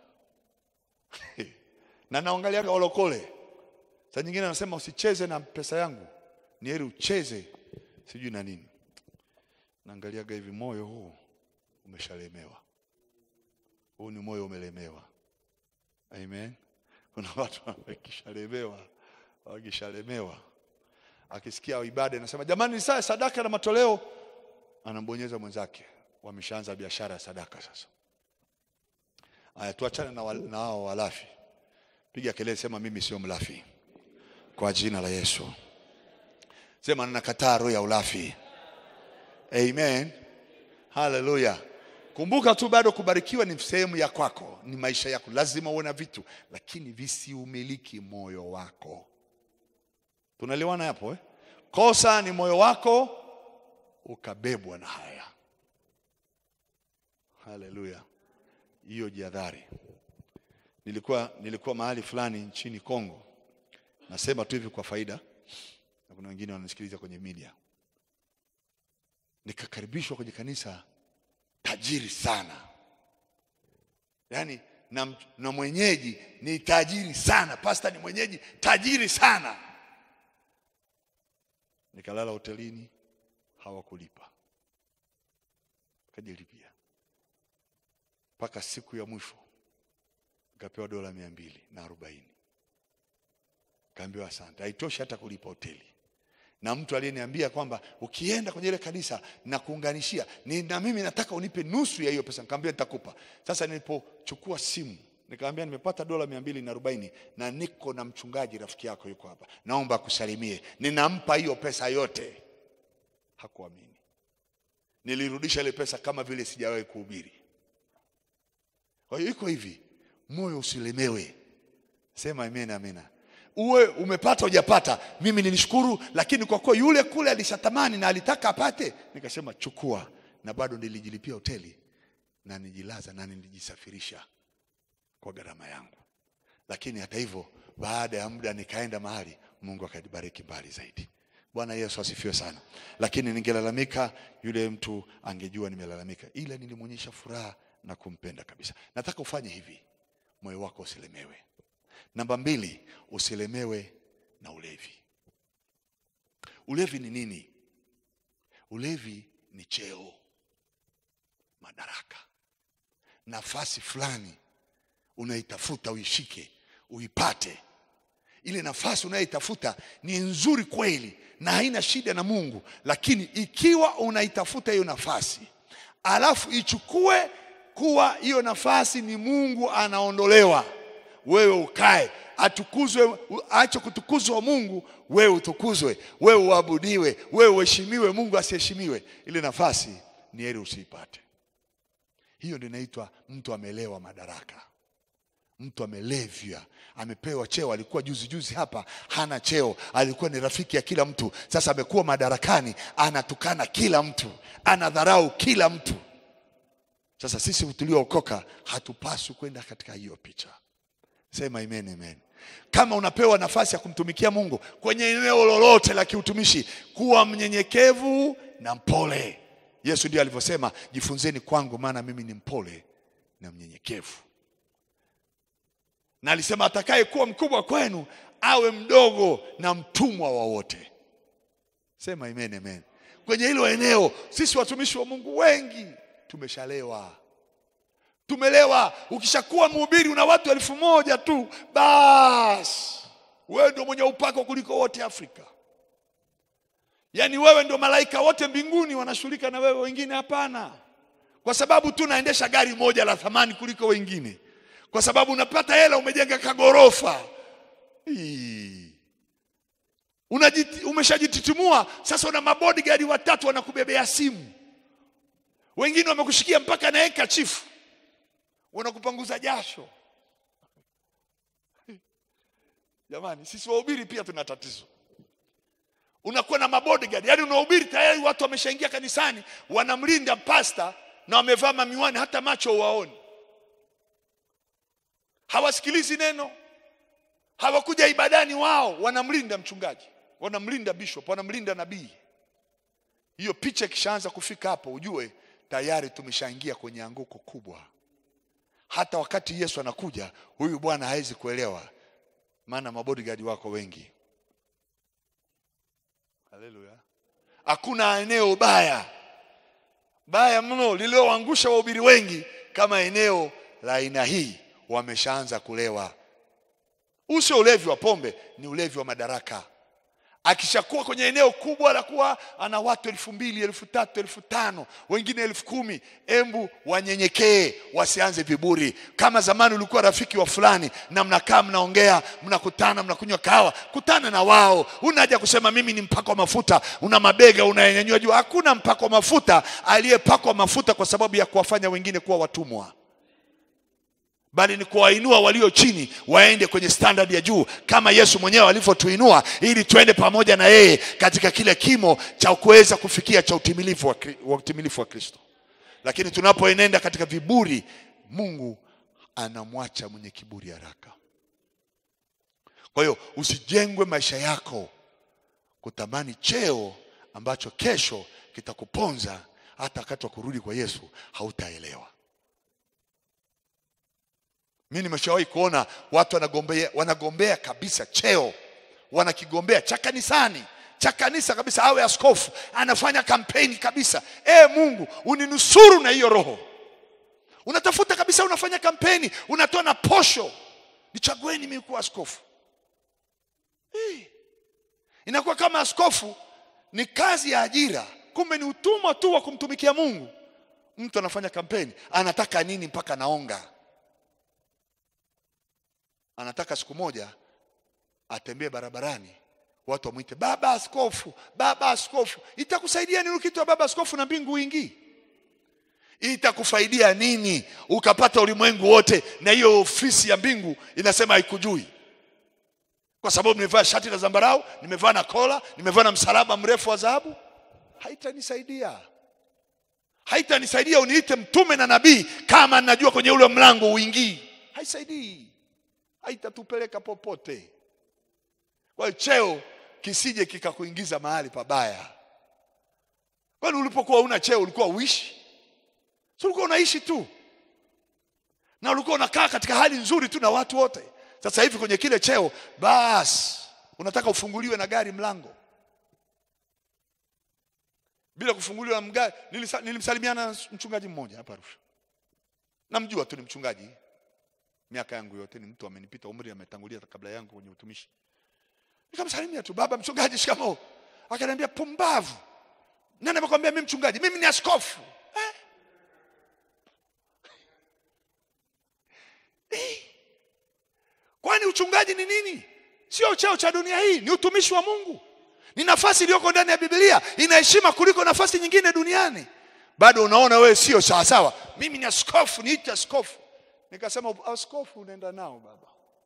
na naangaliaga walokole, saa nyingine anasema usicheze na pesa yangu, ni heri ucheze sijui na nini. Naangaliaga hivi, moyo huu umeshalemewa, huu ni moyo umelemewa. Amen. Kuna watu wakishalemewa, wakishalemewa, akisikia ibada inasema jamani, ni saa sadaka na matoleo, anambonyeza mwenzake, wameshaanza biashara ya sadaka sasa. Aya, tuachane na wal- na hao walafi. Piga kelele, sema mimi sio mlafi, kwa jina la Yesu. Sema ninakataa roho ya ulafi. Amen, haleluya. Kumbuka tu bado kubarikiwa ni sehemu ya kwako, ni maisha yako, lazima uwe na vitu, lakini visiumiliki moyo wako. Tunaliwana hapo eh? Kosa ni moyo wako ukabebwa na haya. Haleluya, hiyo jihadhari. Nilikuwa, nilikuwa mahali fulani nchini Kongo, nasema tu hivi kwa faida, na kuna wengine wananisikiliza kwenye media. Nikakaribishwa kwenye kanisa tajiri sana, yaani na, na mwenyeji ni tajiri sana, pasta ni mwenyeji tajiri sana. Nikalala hotelini, hawakulipa, kajilipia mpaka siku ya mwisho nikapewa dola mia mbili na arobaini kaambiwa asante, haitoshi hata kulipa hoteli. Na mtu aliyeniambia kwamba ukienda kwenye ile kanisa na kuunganishia ni, na mimi nataka unipe nusu ya hiyo pesa, nikamwambia nitakupa. Sasa nilipochukua simu nikamwambia nimepata dola mia mbili na arobaini na niko na mchungaji rafiki yako yuko hapa, naomba akusalimie, ninampa hiyo pesa yote. Hakuamini. Nilirudisha ile pesa kama vile sijawahi kuhubiri. Kwa hiyo iko hivi, moyo usilemewe. Sema amen, amena. Uwe umepata hujapata, mimi nilishukuru, lakini kwa kuwa yule kule alishatamani na alitaka apate, nikasema chukua, na bado nilijilipia hoteli na nijilaza na nilijisafirisha kwa gharama yangu. Lakini hata hivyo, baada ya muda nikaenda mahali, Mungu akanibariki mbali zaidi. Bwana Yesu asifiwe sana. Lakini ningelalamika, yule mtu angejua nimelalamika, ila nilimwonyesha furaha na kumpenda kabisa. Nataka ufanye hivi, moyo wako usilemewe. Namba mbili, usilemewe na ulevi. Ulevi ni nini? Ulevi ni cheo, madaraka, nafasi fulani unaitafuta uishike, uipate. Ile nafasi unayoitafuta ni nzuri kweli na haina shida na Mungu, lakini ikiwa unaitafuta hiyo nafasi alafu ichukue kuwa hiyo nafasi ni Mungu anaondolewa, wewe ukae, atukuzwe, aache kutukuzwa Mungu, wewe utukuzwe, wewe uabudiwe, wewe uheshimiwe, Mungu asiheshimiwe, ile nafasi ni heri usiipate. Hiyo ndio inaitwa mtu amelewa madaraka, mtu amelevya, amepewa cheo. Alikuwa juzi juzi hapa hana cheo, alikuwa ni rafiki ya kila mtu, sasa amekuwa madarakani, anatukana kila mtu, anadharau kila mtu. Sasa sisi tuliookoka hatupaswi kwenda katika hiyo picha. Sema amen, amen. Kama unapewa nafasi ya kumtumikia Mungu kwenye eneo lolote la kiutumishi, kuwa mnyenyekevu na mpole. Yesu ndiye alivyosema, jifunzeni kwangu, maana mimi ni mpole na mnyenyekevu. Na alisema atakaye kuwa mkubwa kwenu awe mdogo na mtumwa wa wote. Sema amen, amen. Kwenye hilo eneo sisi watumishi wa Mungu wengi tumeshalewa tumelewa. Ukishakuwa mhubiri una watu elfu moja tu, basi wewe ndio mwenye upako kuliko wote Afrika. Yaani wewe ndio malaika wote mbinguni wanashughulika na wewe, wengine hapana, kwa sababu tu naendesha gari moja la thamani kuliko wengine, kwa sababu unapata hela, umejenga kagorofa. Hii. Unajiti, umeshajititimua sasa, una mabodyguard watatu wanakubebea simu, wengine wamekushikia mpaka na eka chifu wanakupanguza jasho. Jamani, sisi wahubiri pia tuna tatizo. Unakuwa na mabodyguard, yaani unahubiri tayari watu wameshaingia kanisani, wanamlinda pasta na wamevaa mamiwani, hata macho waoni, hawasikilizi neno, hawakuja ibadani, wao wanamlinda mchungaji, wanamlinda bishop, wanamlinda nabii. Hiyo picha ikishaanza kufika hapo, ujue tayari tumeshaingia kwenye anguko kubwa hata wakati Yesu anakuja huyu bwana hawezi kuelewa, maana mabodyguard wako wengi. Haleluya! Hakuna eneo baya baya mno lililoangusha wahubiri wengi kama eneo la aina hii. Wameshaanza kulewa. Huu sio ulevi wa pombe, ni ulevi wa madaraka. Akishakuwa kwenye eneo kubwa la kuwa ana watu elfu mbili elfu tatu elfu tano wengine elfu kumi embu wanyenyekee, wasianze viburi. Kama zamani ulikuwa rafiki wa fulani na mnakaa mnaongea, mnakutana, mnakunywa kahawa, kutana na wao. Una haja kusema mimi ni mpako wa mafuta, una mabega unayanyanyua juu. Hakuna mpako wa mafuta aliyepakwa mafuta kwa sababu ya kuwafanya wengine kuwa watumwa bali ni kuwainua walio chini waende kwenye standard ya juu kama Yesu mwenyewe alivyotuinua ili tuende pamoja na yeye katika kile kimo cha kuweza kufikia cha utimilifu wa, Kri- wa utimilifu wa Kristo. Lakini tunapoenenda katika viburi, Mungu anamwacha mwenye kiburi haraka. Kwa hiyo usijengwe maisha yako kutamani cheo ambacho kesho kitakuponza, hata wakati wa kurudi kwa Yesu hautaelewa. Mimi nimeshawahi kuona watu wanagombea, wanagombea kabisa cheo, wanakigombea cha kanisani cha kanisa kabisa, awe askofu, anafanya kampeni kabisa. E Mungu uninusuru na hiyo roho. Unatafuta kabisa, unafanya kampeni, unatoa na posho, nichagueni mimi kuwa askofu. Hii. Inakuwa kama askofu ni kazi ya ajira, kumbe ni utumwa tu wa kumtumikia Mungu. Mtu anafanya kampeni, anataka nini mpaka naonga anataka siku moja atembee barabarani, watu wamwite baba askofu, baba askofu. Itakusaidia nini ukiitwa baba askofu na mbingu uingii? Itakufaidia nini ukapata ulimwengu wote na hiyo ofisi ya mbingu inasema haikujui? Kwa sababu nimevaa shati la zambarau, nimevaa na kola, nimevaa na msalaba mrefu wa dhahabu? Haitanisaidia, haitanisaidia uniite mtume na nabii kama najua kwenye ule mlango uingii. Haisaidii haitatupeleka popote. Kwa hiyo cheo kisije kikakuingiza mahali pabaya. Kwani ulipokuwa una cheo ulikuwa uishi? Si ulikuwa unaishi tu na ulikuwa unakaa katika hali nzuri tu na watu wote. Sasa hivi kwenye kile cheo, basi unataka ufunguliwe na gari mlango bila kufunguliwa na mgari. Nilisa, nilimsalimiana na mchungaji mmoja hapa Arusha, namjua tu ni mchungaji miaka yangu yote, ni mtu amenipita umri, ametangulia kabla yangu kwenye utumishi. Nikamsalimia tu, baba mchungaji, shikamoo. Akaniambia, pumbavu, nani amekwambia mimi mchungaji? Mimi ni askofu eh? Eh. Kwani uchungaji ni nini? Sio cheo cha dunia hii, ni utumishi wa Mungu, ni nafasi iliyoko ndani ya Biblia, ina heshima kuliko nafasi nyingine duniani. Bado unaona wewe sio sawasawa, mimi ni askofu, niite askofu. Nikasema askofu unaenda nao baba,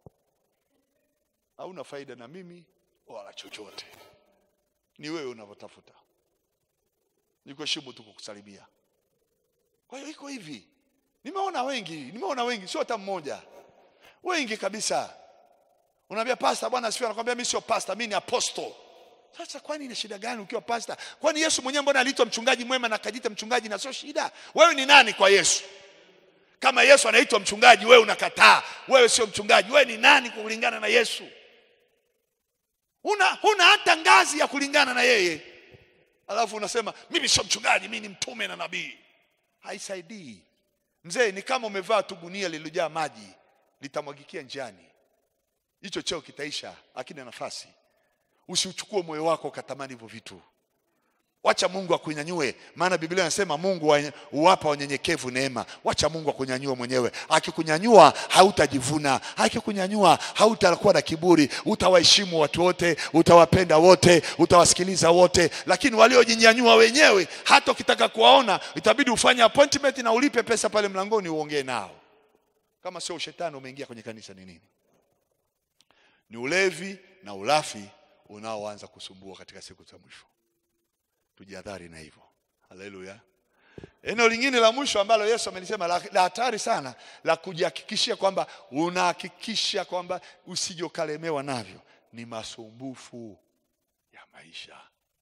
hauna faida na mimi wala chochote, ni wewe unavyotafuta. Nikuheshimu tu kukusalimia. Kwa hiyo iko hivi, nimeona wengi, nimeona wengi, sio hata mmoja. wengi kabisa. Unaambia pasta, bwana asifiwe, anakwambia mimi sio pasta, mimi ni apostle. Sasa kwani ina shida gani ukiwa pasta? Kwani Yesu mwenyewe mbona aliitwa mchungaji mwema na akajiita mchungaji na sio shida? Wewe ni nani kwa Yesu? Kama Yesu anaitwa mchungaji, wewe unakataa, wewe sio mchungaji. Wewe ni nani kulingana na Yesu? Una huna hata ngazi ya kulingana na yeye, alafu unasema mimi sio mchungaji, mimi ni mtume na nabii. Haisaidii mzee, ni kama umevaa tu gunia lililojaa maji, litamwagikia njiani, hicho cheo kitaisha, hakina nafasi. Usiuchukue moyo wako ukatamani hivyo vitu. Wacha Mungu akunyanyue, maana Biblia inasema Mungu wa- huwapa wanyenyekevu neema. Wacha Mungu akunyanyue mwenyewe. Akikunyanyua hautajivuna, akikunyanyua hautakuwa na kiburi, utawaheshimu watu wote, utawapenda wote, utawasikiliza wote. Lakini waliojinyanyua wenyewe, hata ukitaka kuwaona, itabidi ufanye appointment na ulipe pesa pale mlangoni uongee nao. Kama sio ushetani umeingia kwenye kanisa ni nini? Ni ulevi na ulafi unaoanza kusumbua katika siku za mwisho. Tujihadhari na hivyo. Haleluya. Eneo lingine la mwisho ambalo Yesu amelisema la la hatari sana la kujihakikishia kwamba unahakikisha kwamba usije ukalemewa navyo ni masumbufu ya maisha.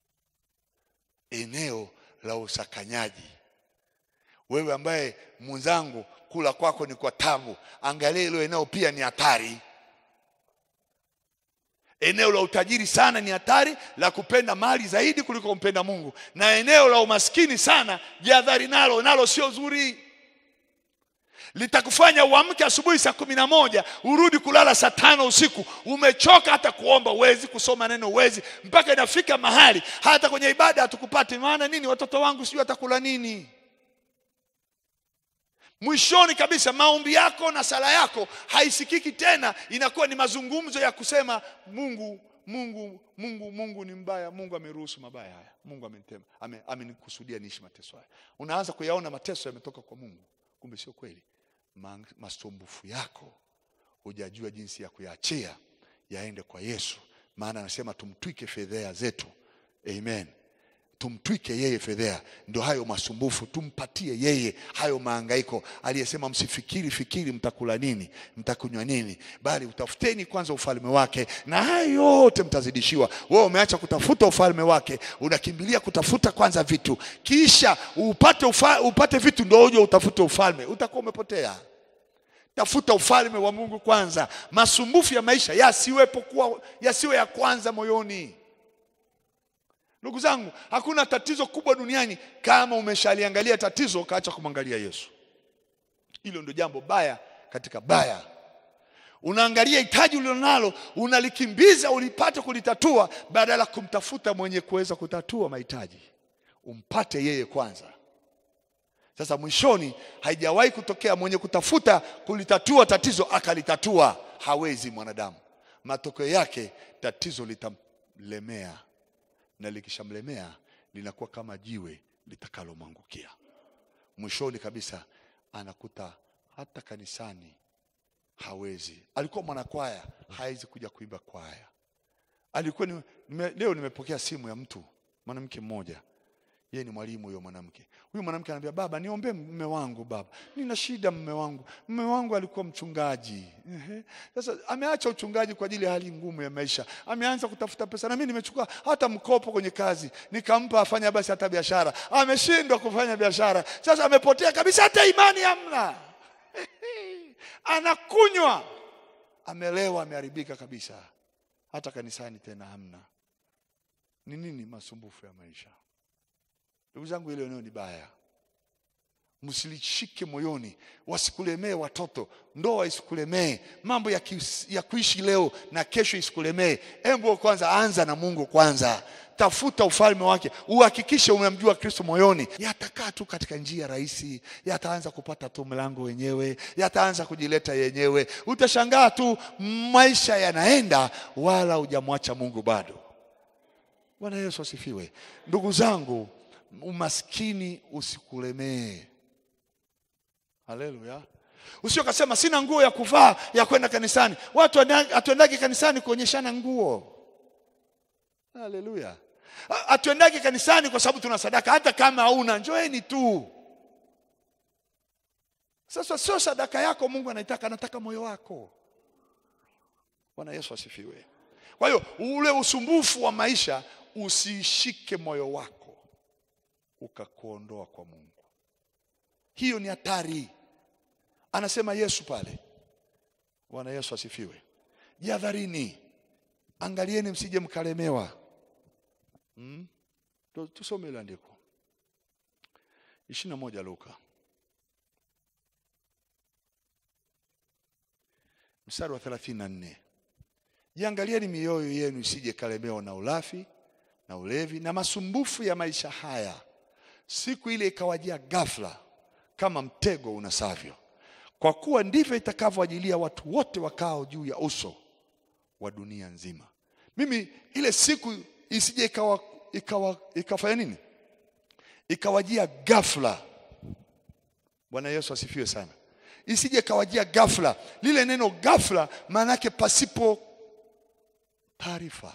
Eneo la usakanyaji. Wewe ambaye mwenzangu, kula kwako ni kwa tabu, angalia hilo eneo pia ni hatari. Eneo la utajiri sana ni hatari, la kupenda mali zaidi kuliko kumpenda Mungu, na eneo la umaskini sana, jihadhari nalo, nalo sio zuri. Litakufanya uamke asubuhi saa kumi na moja urudi kulala saa tano usiku, umechoka, hata kuomba uwezi, kusoma neno uwezi, mpaka inafika mahali hata kwenye ibada hatukupati. Maana nini? Watoto wangu sijui watakula nini. Mwishoni kabisa maombi yako na sala yako haisikiki tena, inakuwa ni mazungumzo ya kusema Mungu, Mungu, Mungu, Mungu ni mbaya, Mungu ameruhusu mabaya haya, Mungu amenitema, ame- amenikusudia niishi mateso haya. Unaanza kuyaona mateso yametoka kwa Mungu, kumbe sio kweli. Ma- Masumbufu yako hujajua jinsi ya kuyaachia yaende kwa Yesu, maana anasema tumtwike fedhea zetu. Amen tumtwike yeye fedhea, ndio hayo masumbufu, tumpatie yeye hayo mahangaiko. Aliyesema msifikiri fikiri mtakula nini, mtakunywa nini, bali utafuteni kwanza ufalme wake, na hayo yote mtazidishiwa. Wewe umeacha kutafuta ufalme wake, unakimbilia kutafuta kwanza vitu, kisha upate, ufa, upate vitu ndio uje utafute ufalme, utakuwa umepotea. Tafuta ufalme wa Mungu kwanza. Masumbufu ya maisha yasiwepo kuwa yasiwe ya kwanza moyoni. Ndugu zangu, hakuna tatizo kubwa duniani kama umeshaliangalia tatizo ukaacha kumwangalia Yesu. Hilo ndio jambo baya katika baya. Unaangalia hitaji ulilonalo, unalikimbiza ulipate kulitatua, badala ya kumtafuta mwenye kuweza kutatua mahitaji. Umpate yeye kwanza. Sasa mwishoni, haijawahi kutokea mwenye kutafuta kulitatua tatizo akalitatua. Hawezi mwanadamu. Matokeo yake tatizo litamlemea na likishamlemea linakuwa kama jiwe litakalomwangukia. Mwishoni kabisa anakuta hata kanisani hawezi. Alikuwa mwanakwaya, hawezi kuja kuimba kwaya. Alikuwa ni, nime, leo nimepokea simu ya mtu mwanamke mmoja, yeye ni mwalimu huyo mwanamke. Huyu mwanamke anambia, baba, niombee mume wangu baba, nina shida mume wangu. Mume wangu alikuwa mchungaji. Ehe. Sasa ameacha uchungaji kwa ajili ya hali ngumu ya maisha, ameanza kutafuta pesa, na mimi nimechukua hata mkopo kwenye kazi nikampa afanya basi hata biashara, ameshindwa kufanya biashara. Sasa amepotea kabisa, hata imani hamna. Anakunywa, amelewa, ameharibika kabisa, hata kanisani tena hamna. Ni nini? Masumbufu ya maisha. Ndugu zangu, hilo eneo ni baya, msilishike moyoni, wasikulemee watoto, ndoa isikulemee, mambo ya, kis, ya kuishi leo na kesho isikulemee. Embo kwanza, anza na Mungu kwanza, tafuta ufalme wake, uhakikishe umemjua Kristo moyoni. Yatakaa tu katika njia rahisi, yataanza kupata tu mlango wenyewe, yataanza kujileta yenyewe. Utashangaa tu maisha yanaenda, wala hujamwacha Mungu bado. Bwana Yesu asifiwe. Ndugu zangu, umaskini usikulemee. Haleluya. Usio kasema sina nguo ya kuvaa ya kwenda kanisani. Watu hatuendagi kanisani kuonyeshana nguo. Haleluya. Hatuendagi kanisani kwa sababu tuna sadaka, hata kama hauna, njoeni tu. Sasa sio sadaka yako Mungu anaitaka, anataka moyo wako. Bwana Yesu asifiwe. Kwa hiyo ule usumbufu wa maisha usishike moyo wako ukakuondoa kwa Mungu. Hiyo ni hatari, anasema Yesu pale. Bwana Yesu asifiwe. Jihadharini, angalieni msije mkalemewa. Hmm? Tu- Tusome ile andiko ishirini na moja Luka mstari wa thelathini na nne jiangalieni mioyo yenu isije kalemewa na ulafi na ulevi na masumbufu ya maisha haya, siku ile ikawajia ghafla kama mtego unasavyo, kwa kuwa ndivyo itakavyoajilia watu wote wakao juu ya uso wa dunia nzima. Mimi ile siku isije ikawa, ikawa, ikafanya nini, ikawajia ghafla. Bwana Yesu asifiwe sana. Isije ikawajia ghafla. Lile neno ghafla maana yake pasipo taarifa.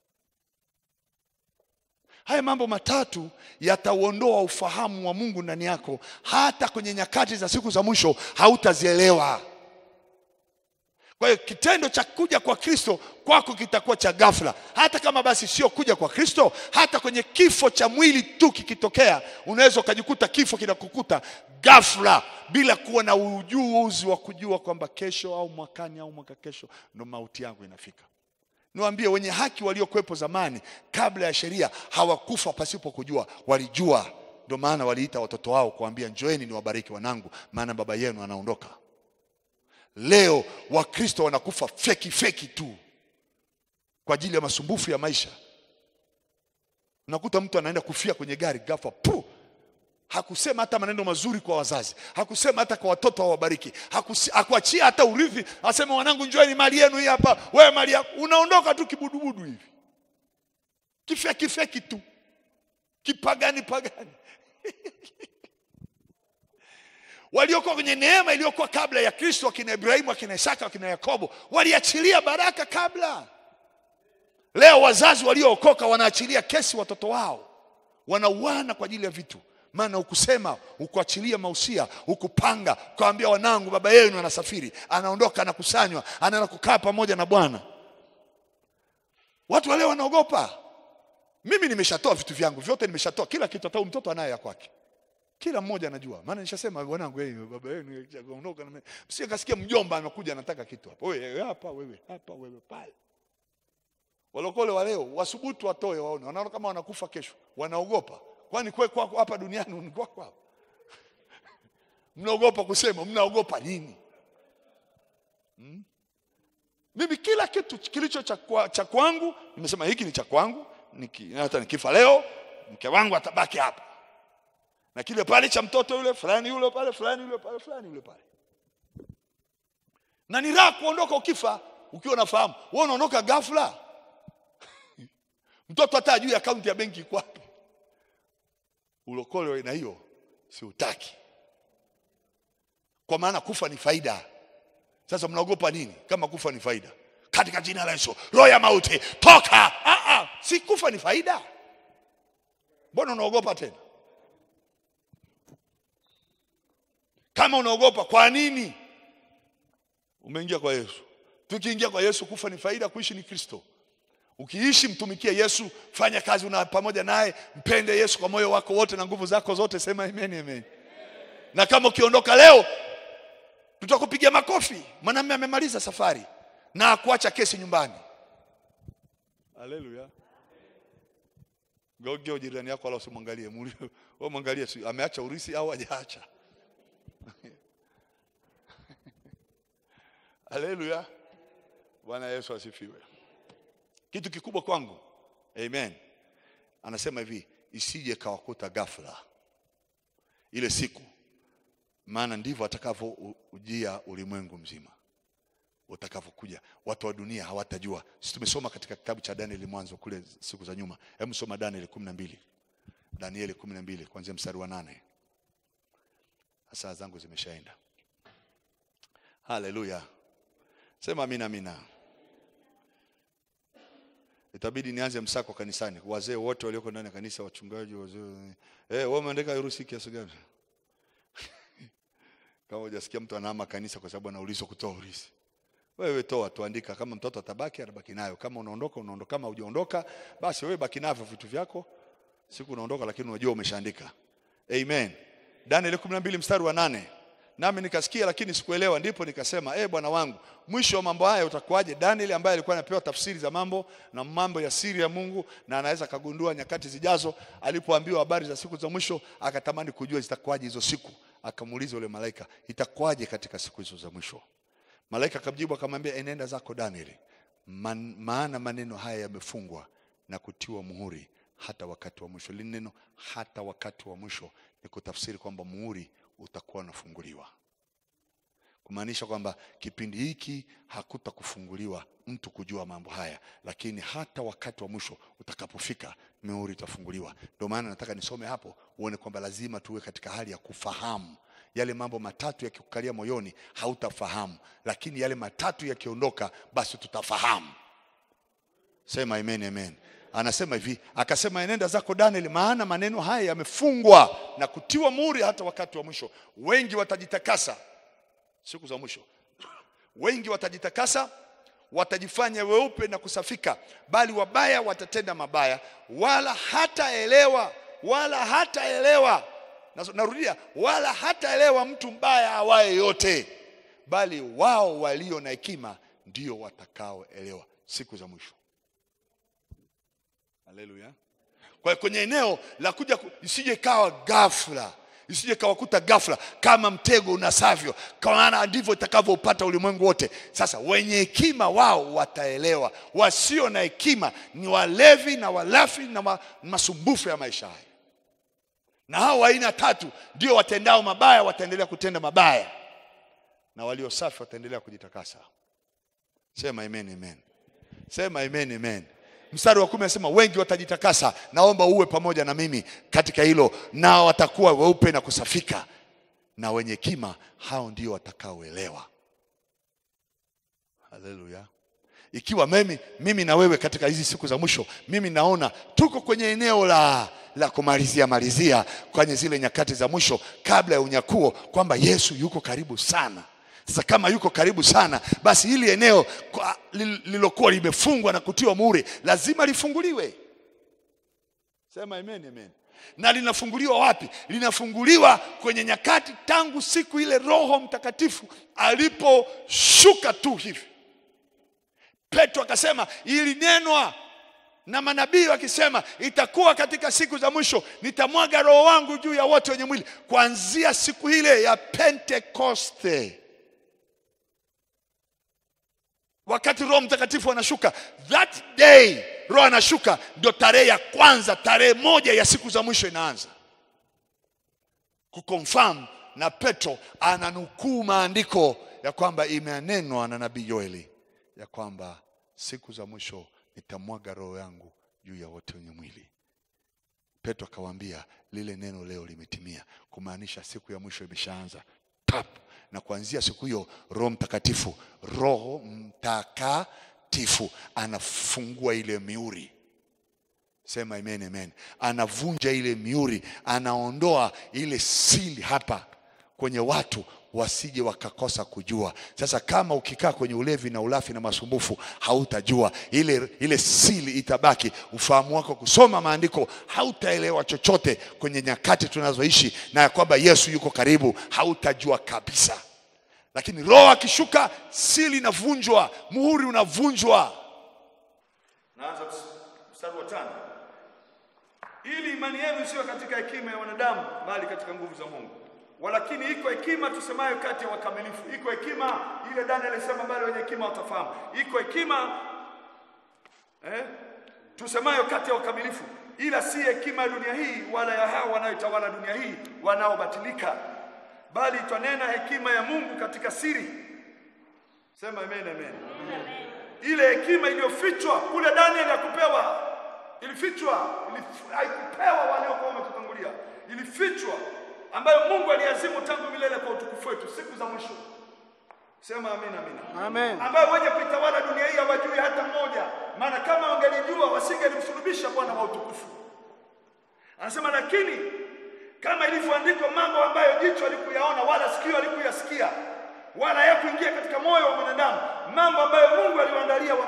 Haya mambo matatu yatauondoa ufahamu wa Mungu ndani yako, hata kwenye nyakati za siku za mwisho hautazielewa. Kwa hiyo kitendo cha kuja kwa Kristo kwako kitakuwa cha ghafla, hata kama basi sio kuja kwa Kristo, hata kwenye kifo cha mwili tu kikitokea, unaweza ukajikuta kifo kinakukuta ghafla bila kuwa na ujuzi wa kujua kwamba kesho au mwakani au mwaka kesho ndo mauti yangu inafika. Niwaambie, wenye haki waliokuwepo zamani kabla ya sheria hawakufa pasipo kujua, walijua. Ndio maana waliita watoto wao kuambia, njoeni niwabariki wanangu, maana baba yenu anaondoka. Leo Wakristo wanakufa feki feki tu kwa ajili ya masumbufu ya maisha. Unakuta mtu anaenda kufia kwenye gari ghafla, pu hakusema hata maneno mazuri kwa wazazi, hakusema hata kwa watoto awabariki, hakusi- hakuachia hata urithi, aseme wanangu, njoeni mali yenu hii hapa, wewe mali yako, unaondoka tu kibudubudu hivi, kifeki feki tu, kipagani pagani. waliokuwa kwenye neema iliyokuwa kabla ya Kristo, akina Ibrahimu, akina Isaka, akina Yakobo, waliachilia baraka kabla. Leo wazazi waliookoka wanaachilia kesi watoto wao, wanauana kwa ajili ya vitu, maana ukusema, ukuachilia mausia, ukupanga, ukawambia wanangu, baba yenu anasafiri, anaondoka, anakusanywa, anaenda kukaa pamoja na Bwana. Watu wa leo wanaogopa. Mimi nimeshatoa vitu vyangu vyote, nimeshatoa kila kitu, hata huyu mtoto anayo ya kwake kila mmoja anajua, maana nishasema wanangu, hey, baba yenu ondoka, msije kasikia mjomba anakuja anataka kitu hapa, wewe hapa, wewe hapa, wewe pale. Walokole wa leo wasubutu watoe, waone, wanaona kama wanakufa kesho, wanaogopa. Kwani kwe kwako hapa duniani ni kwako hapa? Mnaogopa kusema, mnaogopa nini? Hmm? Mimi kila kitu kilicho cha kwa- cha kwangu nimesema hiki ni cha kwangu, niki, hata nikifa leo mke wangu atabaki hapa na kile pale cha mtoto yule fulani yule pale fulani yule pale fulani yule pale. Na ni raha kuondoka ukifa ukiwa unafahamu wewe unaondoka ghafla. Mtoto hata ajui akaunti ya benki iko wapi. Ulokole wa aina hiyo si utaki, kwa maana kufa ni faida. Sasa mnaogopa nini kama kufa ni faida? Katika jina la Yesu, roho ya mauti toka! Ah, ah, si kufa ni faida, mbona unaogopa tena? Kama unaogopa kwa nini? Umeingia kwa Yesu. Tukiingia kwa Yesu, kufa ni faida, kuishi ni Kristo. Ukiishi mtumikie Yesu, fanya kazi una pamoja naye, mpende Yesu kwa moyo wako wote na nguvu zako zote, sema amen, amen. Na kama ukiondoka leo, tutakupigia makofi. Mwanamume amemaliza safari na akuacha kesi nyumbani. Haleluya. Gogeo jirani yako, wala usimwangalie, muulize wewe, mwangalie, si ameacha urisi au hajaacha? Haleluya, Bwana Yesu asifiwe. Kitu kikubwa kwangu, amen. Anasema hivi, isije kawakuta ghafla ile siku, maana ndivyo atakavyoujia ulimwengu mzima utakavyokuja. Watu wa dunia hawatajua. Sisi tumesoma katika kitabu cha Danieli mwanzo kule siku za nyuma. Hebu soma Danieli kumi na mbili Danieli kumi na mbili kuanzia mstari wa nane. Saa zangu zimeshaenda. Haleluya, sema amina, amina. Itabidi nianze msako kanisani, wazee wote walioko ndani ya kanisa, wachungaji, wazee. Eh, wewe umeandika harusi kiasi gani? Kama hujasikia mtu anahama kanisa kwa sababu anaulizwa kutoa urisi, wewe toa tuandika, kama mtoto atabaki atabaki nayo, kama unaondoka unaondoka, kama hujaondoka basi wewe baki navyo vitu vyako, siku unaondoka, lakini unajua umeshaandika. Amen. Danieli 12 mstari wa nane. Nami nikasikia lakini sikuelewa, ndipo nikasema eh, Bwana wangu, mwisho wa mambo haya utakuwaje? Danieli ambaye alikuwa anapewa tafsiri za mambo na mambo ya siri ya Mungu na anaweza kagundua nyakati zijazo, alipoambiwa habari za siku za mwisho, akatamani kujua zitakuwaje hizo siku. Akamuuliza yule malaika, itakuwaje katika siku hizo za mwisho? Malaika akamjibu akamwambia, enenda zako Danieli, Man, maana maneno haya yamefungwa na kutiwa muhuri hata wakati wa mwisho. Lile neno hata wakati wa mwisho ni kutafsiri kwamba muhuri utakuwa unafunguliwa, kumaanisha kwamba kipindi hiki hakutakufunguliwa mtu kujua mambo haya, lakini hata wakati wa mwisho utakapofika, muhuri itafunguliwa. Ndio maana nataka nisome hapo uone kwamba lazima tuwe katika hali ya kufahamu yale mambo matatu yakikukalia moyoni hautafahamu, lakini yale matatu yakiondoka, basi tutafahamu. Sema amen, amen. Anasema hivi, akasema enenda zako Danieli, maana maneno haya yamefungwa na kutiwa muhuri hata wakati wa mwisho. Wengi watajitakasa siku za mwisho, wengi watajitakasa, watajifanya weupe na kusafika, bali wabaya watatenda mabaya, wala hataelewa, wala hataelewa Narudia, wala hataelewa mtu mbaya awaye yote, bali wao walio na hekima ndio watakaoelewa siku za mwisho. Haleluya! Kwa hiyo kwenye eneo la kuja, isije kawa ghafla, isije kawakuta ghafla kama mtego unasavyo, kwa maana ndivyo itakavyoupata ulimwengu wote. Sasa wenye hekima wao wataelewa, wasio na hekima ni walevi na walafi na ma, masumbufu ya maisha haya na hao wa aina tatu ndio watendao mabaya wataendelea kutenda mabaya, na walio safi wataendelea kujitakasa. Sema amen, amen. Sema amen, amen. Mstari wa kumi anasema wengi watajitakasa, naomba uwe pamoja na mimi katika hilo, nao watakuwa weupe na kusafika, na wenye hekima hao ndio watakaoelewa. Haleluya. Ikiwa mimi, mimi na wewe katika hizi siku za mwisho, mimi naona tuko kwenye eneo la la kumalizia malizia kwenye zile nyakati za mwisho kabla ya unyakuo, kwamba Yesu yuko karibu sana. Sasa kama yuko karibu sana, basi hili eneo lililokuwa limefungwa na kutiwa muhuri lazima lifunguliwe. Sema amen, amen. Na linafunguliwa wapi? Linafunguliwa kwenye nyakati tangu siku ile Roho Mtakatifu aliposhuka tu hivi. Petro akasema ilinenwa na manabii wakisema, itakuwa katika siku za mwisho nitamwaga roho wangu juu ya wote wenye mwili. Kuanzia siku ile ya Pentekoste, wakati Roho Mtakatifu anashuka, that day Roho anashuka, ndio tarehe ya kwanza, tarehe moja ya siku za mwisho inaanza kuconfirm, na Petro ananukuu maandiko ya kwamba imenenwa na nabii Yoeli ya kwamba siku za mwisho nitamwaga roho yangu juu ya wote wenye mwili. Petro akawaambia lile neno leo limetimia, kumaanisha siku ya mwisho imeshaanza tap, na kuanzia siku hiyo Roho Mtakatifu, Roho Mtakatifu anafungua ile mihuri. Sema amen, amen. Anavunja ile mihuri, anaondoa ile siri hapa kwenye watu wasije wakakosa kujua. Sasa kama ukikaa kwenye ulevi na ulafi na masumbufu, hautajua ile, ile siri itabaki. Ufahamu wako kusoma maandiko, hautaelewa chochote kwenye nyakati tunazoishi, na ya kwamba Yesu yuko karibu, hautajua kabisa. Lakini Roho akishuka, siri inavunjwa, muhuri unavunjwa. Naanza mstari wa tano. Ili imani yenu isiwe katika hekima ya wanadamu, bali katika nguvu za Mungu. Walakini iko hekima tusemayo kati ya wakamilifu. Iko hekima ile Daniel alisema, bali wenye hekima watafahamu. Iko hekima eh, tusemayo kati ya wakamilifu, ila si hekima ya dunia hii, wala ya hao wanaotawala dunia hii wanaobatilika, bali twanena hekima ya Mungu katika siri. Sema amen, amen. Ile hekima iliyofichwa kule Daniel hakupewa, ilifichwa, ilif- haikupewa waliokuwa wametutangulia, ilifichwa ambayo Mungu aliazimu tangu milele kwa utukufu wetu siku za mwisho. Sema amina, amina. Amen. Ambayo wenye kuitawala dunia hii hawajui hata mmoja, maana kama wangelijua wasingelimsulubisha Bwana wa utukufu. Anasema lakini kama ilivyoandikwa, mambo ambayo jicho alikuyaona wala sikio alikuyasikia wala yakuingia katika moyo wa mwanadamu, mambo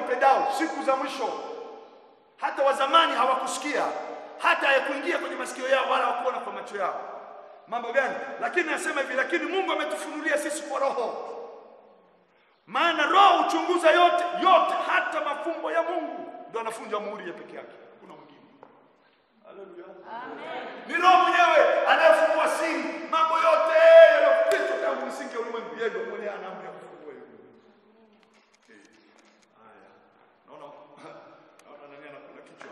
wampendao siku za mwisho. Hata wa zamani hawakusikia, hata hayakuingia kwenye masikio yao wala hawakuona kwa macho yao. Mambo gani? Lakini nasema hivi, lakini Mungu ametufunulia sisi kwa Roho, maana Roho huchunguza yote yote, hata mafumbo ya Mungu. Ndio anafunja muhuri ya peke yake, hakuna mwingine. Haleluya. Ni Roho mwenyewe anayefungua siri, mambo yote yaliyofichwa tangu msingi wa ulimwengu. Yeye ndio mwenyewe ana amri ya kufungua hiyo. Eh, Haya. Naona naona nani anakula kichwa.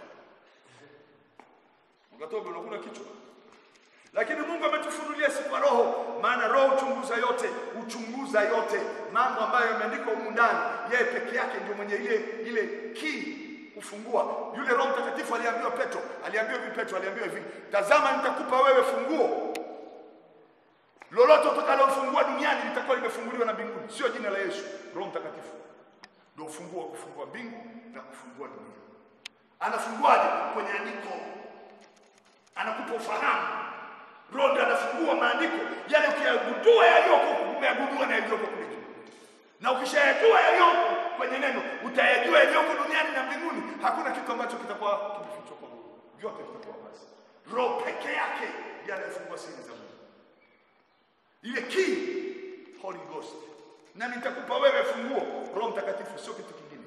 Mkatobe unakula kichwa. Lakini Mungu ametufunulia si kwa roho, maana roho huchunguza yote, huchunguza yote mambo ambayo yameandikwa humu ndani. Yeye peke yake ndio mwenye ile ile key kufungua. Yule Roho Mtakatifu aliambiwa Petro, aliambiwa hivi Petro, aliambiwa hivi, tazama nitakupa wewe funguo lolote utakalofungua duniani litakuwa limefunguliwa na mbinguni. Sio jina la Yesu, Roho Mtakatifu ndio ufunguo wa kufungua mbingu na kufungua dunia. Anafunguaje? Kwenye andiko, anakupa ufahamu. Roho ndiye anafungua maandiko yale, ukiyagundua yaliyoko umeyagundua na yaliyoko kule juu, na ukishayajua yaliyoko kwenye neno utayajua yaliyoko duniani na mbinguni. Hakuna kitu ambacho kitakuwa kimefichwa kwa Mungu, vyote vitakuwa wazi. Roho peke yake ndiye anayefungua siri za Mungu ile key Holy Ghost, nami nitakupa wewe funguo, Roho Mtakatifu, sio kitu kingine.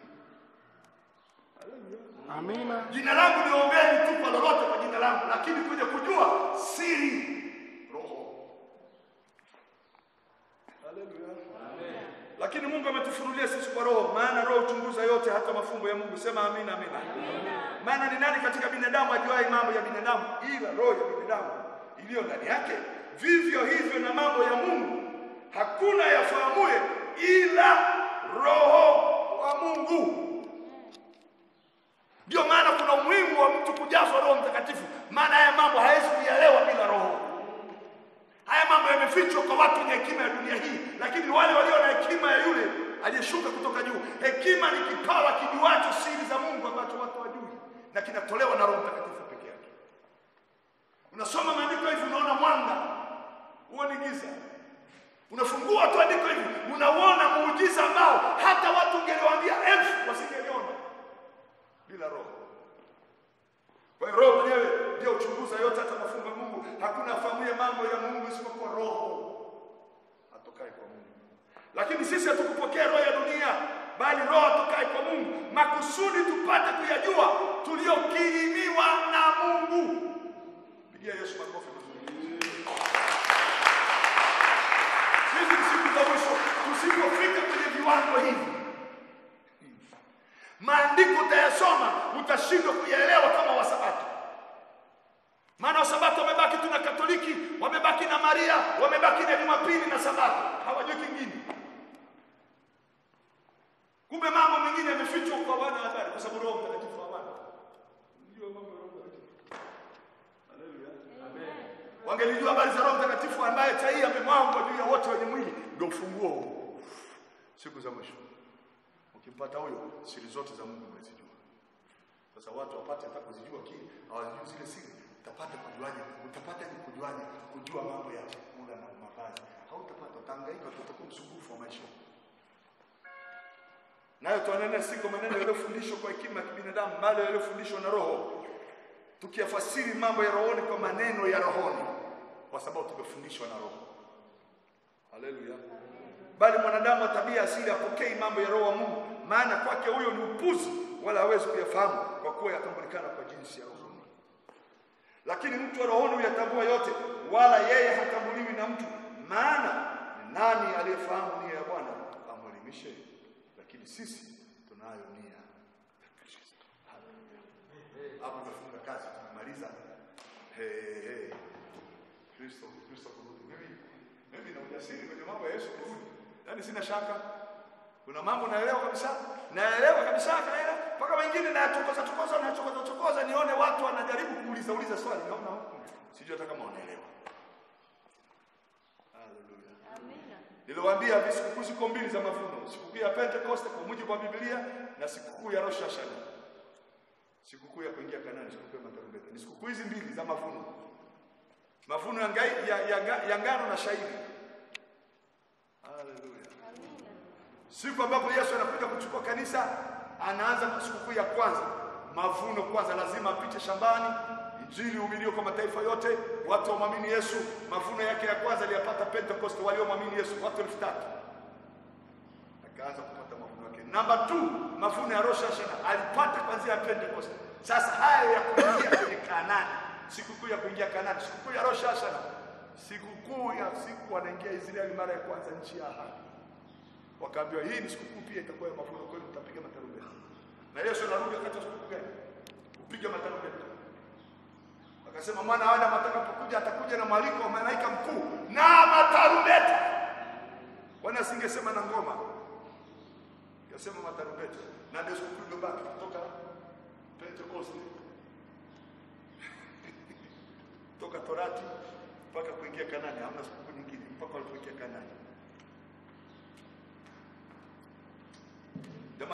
Amina. Jina langu niombeni tu kwa lolote kwa jina langu, lakini kuja kujua siri Roho. Haleluya. Lakini Mungu ametufunulia sisi kwa Roho, maana Roho huchunguza yote, hata mafumbo ya Mungu. Sema amina, amina. Maana ni nani katika binadamu ajuaye mambo ya binadamu ila roho ya binadamu iliyo ndani yake? Vivyo hivyo na mambo ya Mungu hakuna yafahamuye ila Roho wa Mungu. Ndio maana kuna umuhimu wa mtu kujazwa Roho Mtakatifu, maana haya mambo hawezi kuyaelewa bila Roho. Haya mambo yamefichwa kwa watu wenye hekima ya dunia hii, lakini wale walio na hekima ya yule aliyeshuka kutoka juu. Hekima ni kipawa kijuacho siri za Mungu ambacho watu hawajui, na kinatolewa na Roho Mtakatifu peke yake. Unasoma maandiko hivi, unaona mwanga, huo ni giza. Unafungua tu andiko hivi, unauona muujiza ambao hata watu ungeliwaambia elfu wasingeliona bila Roho. Kwa hiyo Roho mwenyewe ndio uchunguza yote, hata mafumbo ya Mungu. Hakuna afahamuye mambo ya Mungu isipokuwa Roho atokaye kwa Mungu. Lakini sisi hatukupokea roho ya dunia, bali Roho atokaye kwa Mungu, makusudi tupate kuyajua tuliyokirimiwa na Mungu. Pigia Yesu makofi mazuri. Hizi ni siku za mwisho, tusipofika kwenye viwango hivi maandiko utayasoma utashindwa kuyaelewa kama wasabato maana wasabato wamebaki tu na katoliki wamebaki na maria wamebaki na jumapili na sabato hawajui kingine kumbe mambo mengine yamefichwa kwa wana habari kwa sababu roho mtakatifu hawana ndio mambo ya roho mtakatifu haleluya wangelijua habari za roho mtakatifu ambaye chai amemwangwa juu ya wote wenye mwili ndio ufunguo huo siku za mwisho ukimpata huyo siri zote za Mungu umezijua. Sasa watu wapate hata kuzijua kile hawajui zile siri, utapata kujuaje? Utapata ni kujuaje? Kujua mambo ya chakula na mavazi, hautapata, utahangaika, utakuwa msumbufu wa maisha. Nayo tuanene si kwa maneno yaliyofundishwa kwa hekima ya kibinadamu, bali yaliyofundishwa na Roho, tukiyafasiri mambo ya rohoni kwa maneno ya rohoni, kwa sababu tumefundishwa na Roho. Haleluya bali mwanadamu wa tabia asili apokei mambo ya roho wa Mungu, maana kwake huyo ni upuzi, wala hawezi kuyafahamu kwa kuwa yatambulikana kwa jinsi ya rohoni. Lakini mtu wa rohoni huyatambua yote, wala yeye hatambuliwi na mtu. Maana ni nani aliyefahamu nia ya Bwana amwelimishe? Lakini sisi tunayo nia ya Kristo. Haleluya. Hapo tunafunga kazi, tumemaliza. Hey, hey, hey. Kristo, Kristo kurudi. Mimi mimi na ujasiri kwenye mambo ya Yesu kurudi. Yaani sina shaka. Kuna mambo naelewa kabisa. Naelewa kabisa kaela mpaka wengine nayachokoza chokoza na chokoza chokoza nione watu wanajaribu kuuliza uliza swali naona huku. Sijui hata kama wanaelewa. Haleluya. Amina. Niliwaambia hivi sikukuu ziko mbili za mavuno, sikukuu ya Pentecost kwa mujibu wa Biblia na sikukuu ya Rosh Hashanah. Sikukuu ya kuingia Kanaani, sikukuu ya matarumbeta. Ni sikukuu hizi mbili za mavuno. Mavuno ya, ngai, ya, ya, ya, ya ngano na shairi. Haleluya. Amina. Siku ambapo Yesu anakuja kuchukua kanisa anaanza kwa sikukuu ya kwanza, mavuno kwanza, lazima apite shambani, injili uhubiriwe kwa mataifa yote, watu wamwamini Yesu. Mavuno yake ya kwanza aliyapata Pentecost, waliomwamini Yesu watu elfu tatu akaanza kupata mavuno yake. Namba 2 mavuno ya Rosh Hashanah alipata kwanzia ya Pentecost. Sasa haya ya kuingia kwenye Kanaani, sikukuu ya kuingia Kanaani, sikukuu ya Rosh Hashanah, sikukuu ya siku wanaingia Israeli mara ya kwanza nchi ya ahadi. Wakaambiwa hii ni sikukuu pia itakuwa ya mavuno, kwa hiyo mtapiga matarumbeta. Na Yesu anarudi wakati wa sikukuu gani? Kupiga matarumbeta. Akasema mwana wa Adamu atakapokuja atakuja na mwaliko wa malaika mkuu na matarumbeta. Kwani asingesema na ngoma? Kasema matarumbeta. Na ndio sikukuu iliyobaki kutoka Pentecost. toka Torati mpaka kuingia Kanani, hamna sikukuu nyingine mpaka walipoingia Kanani.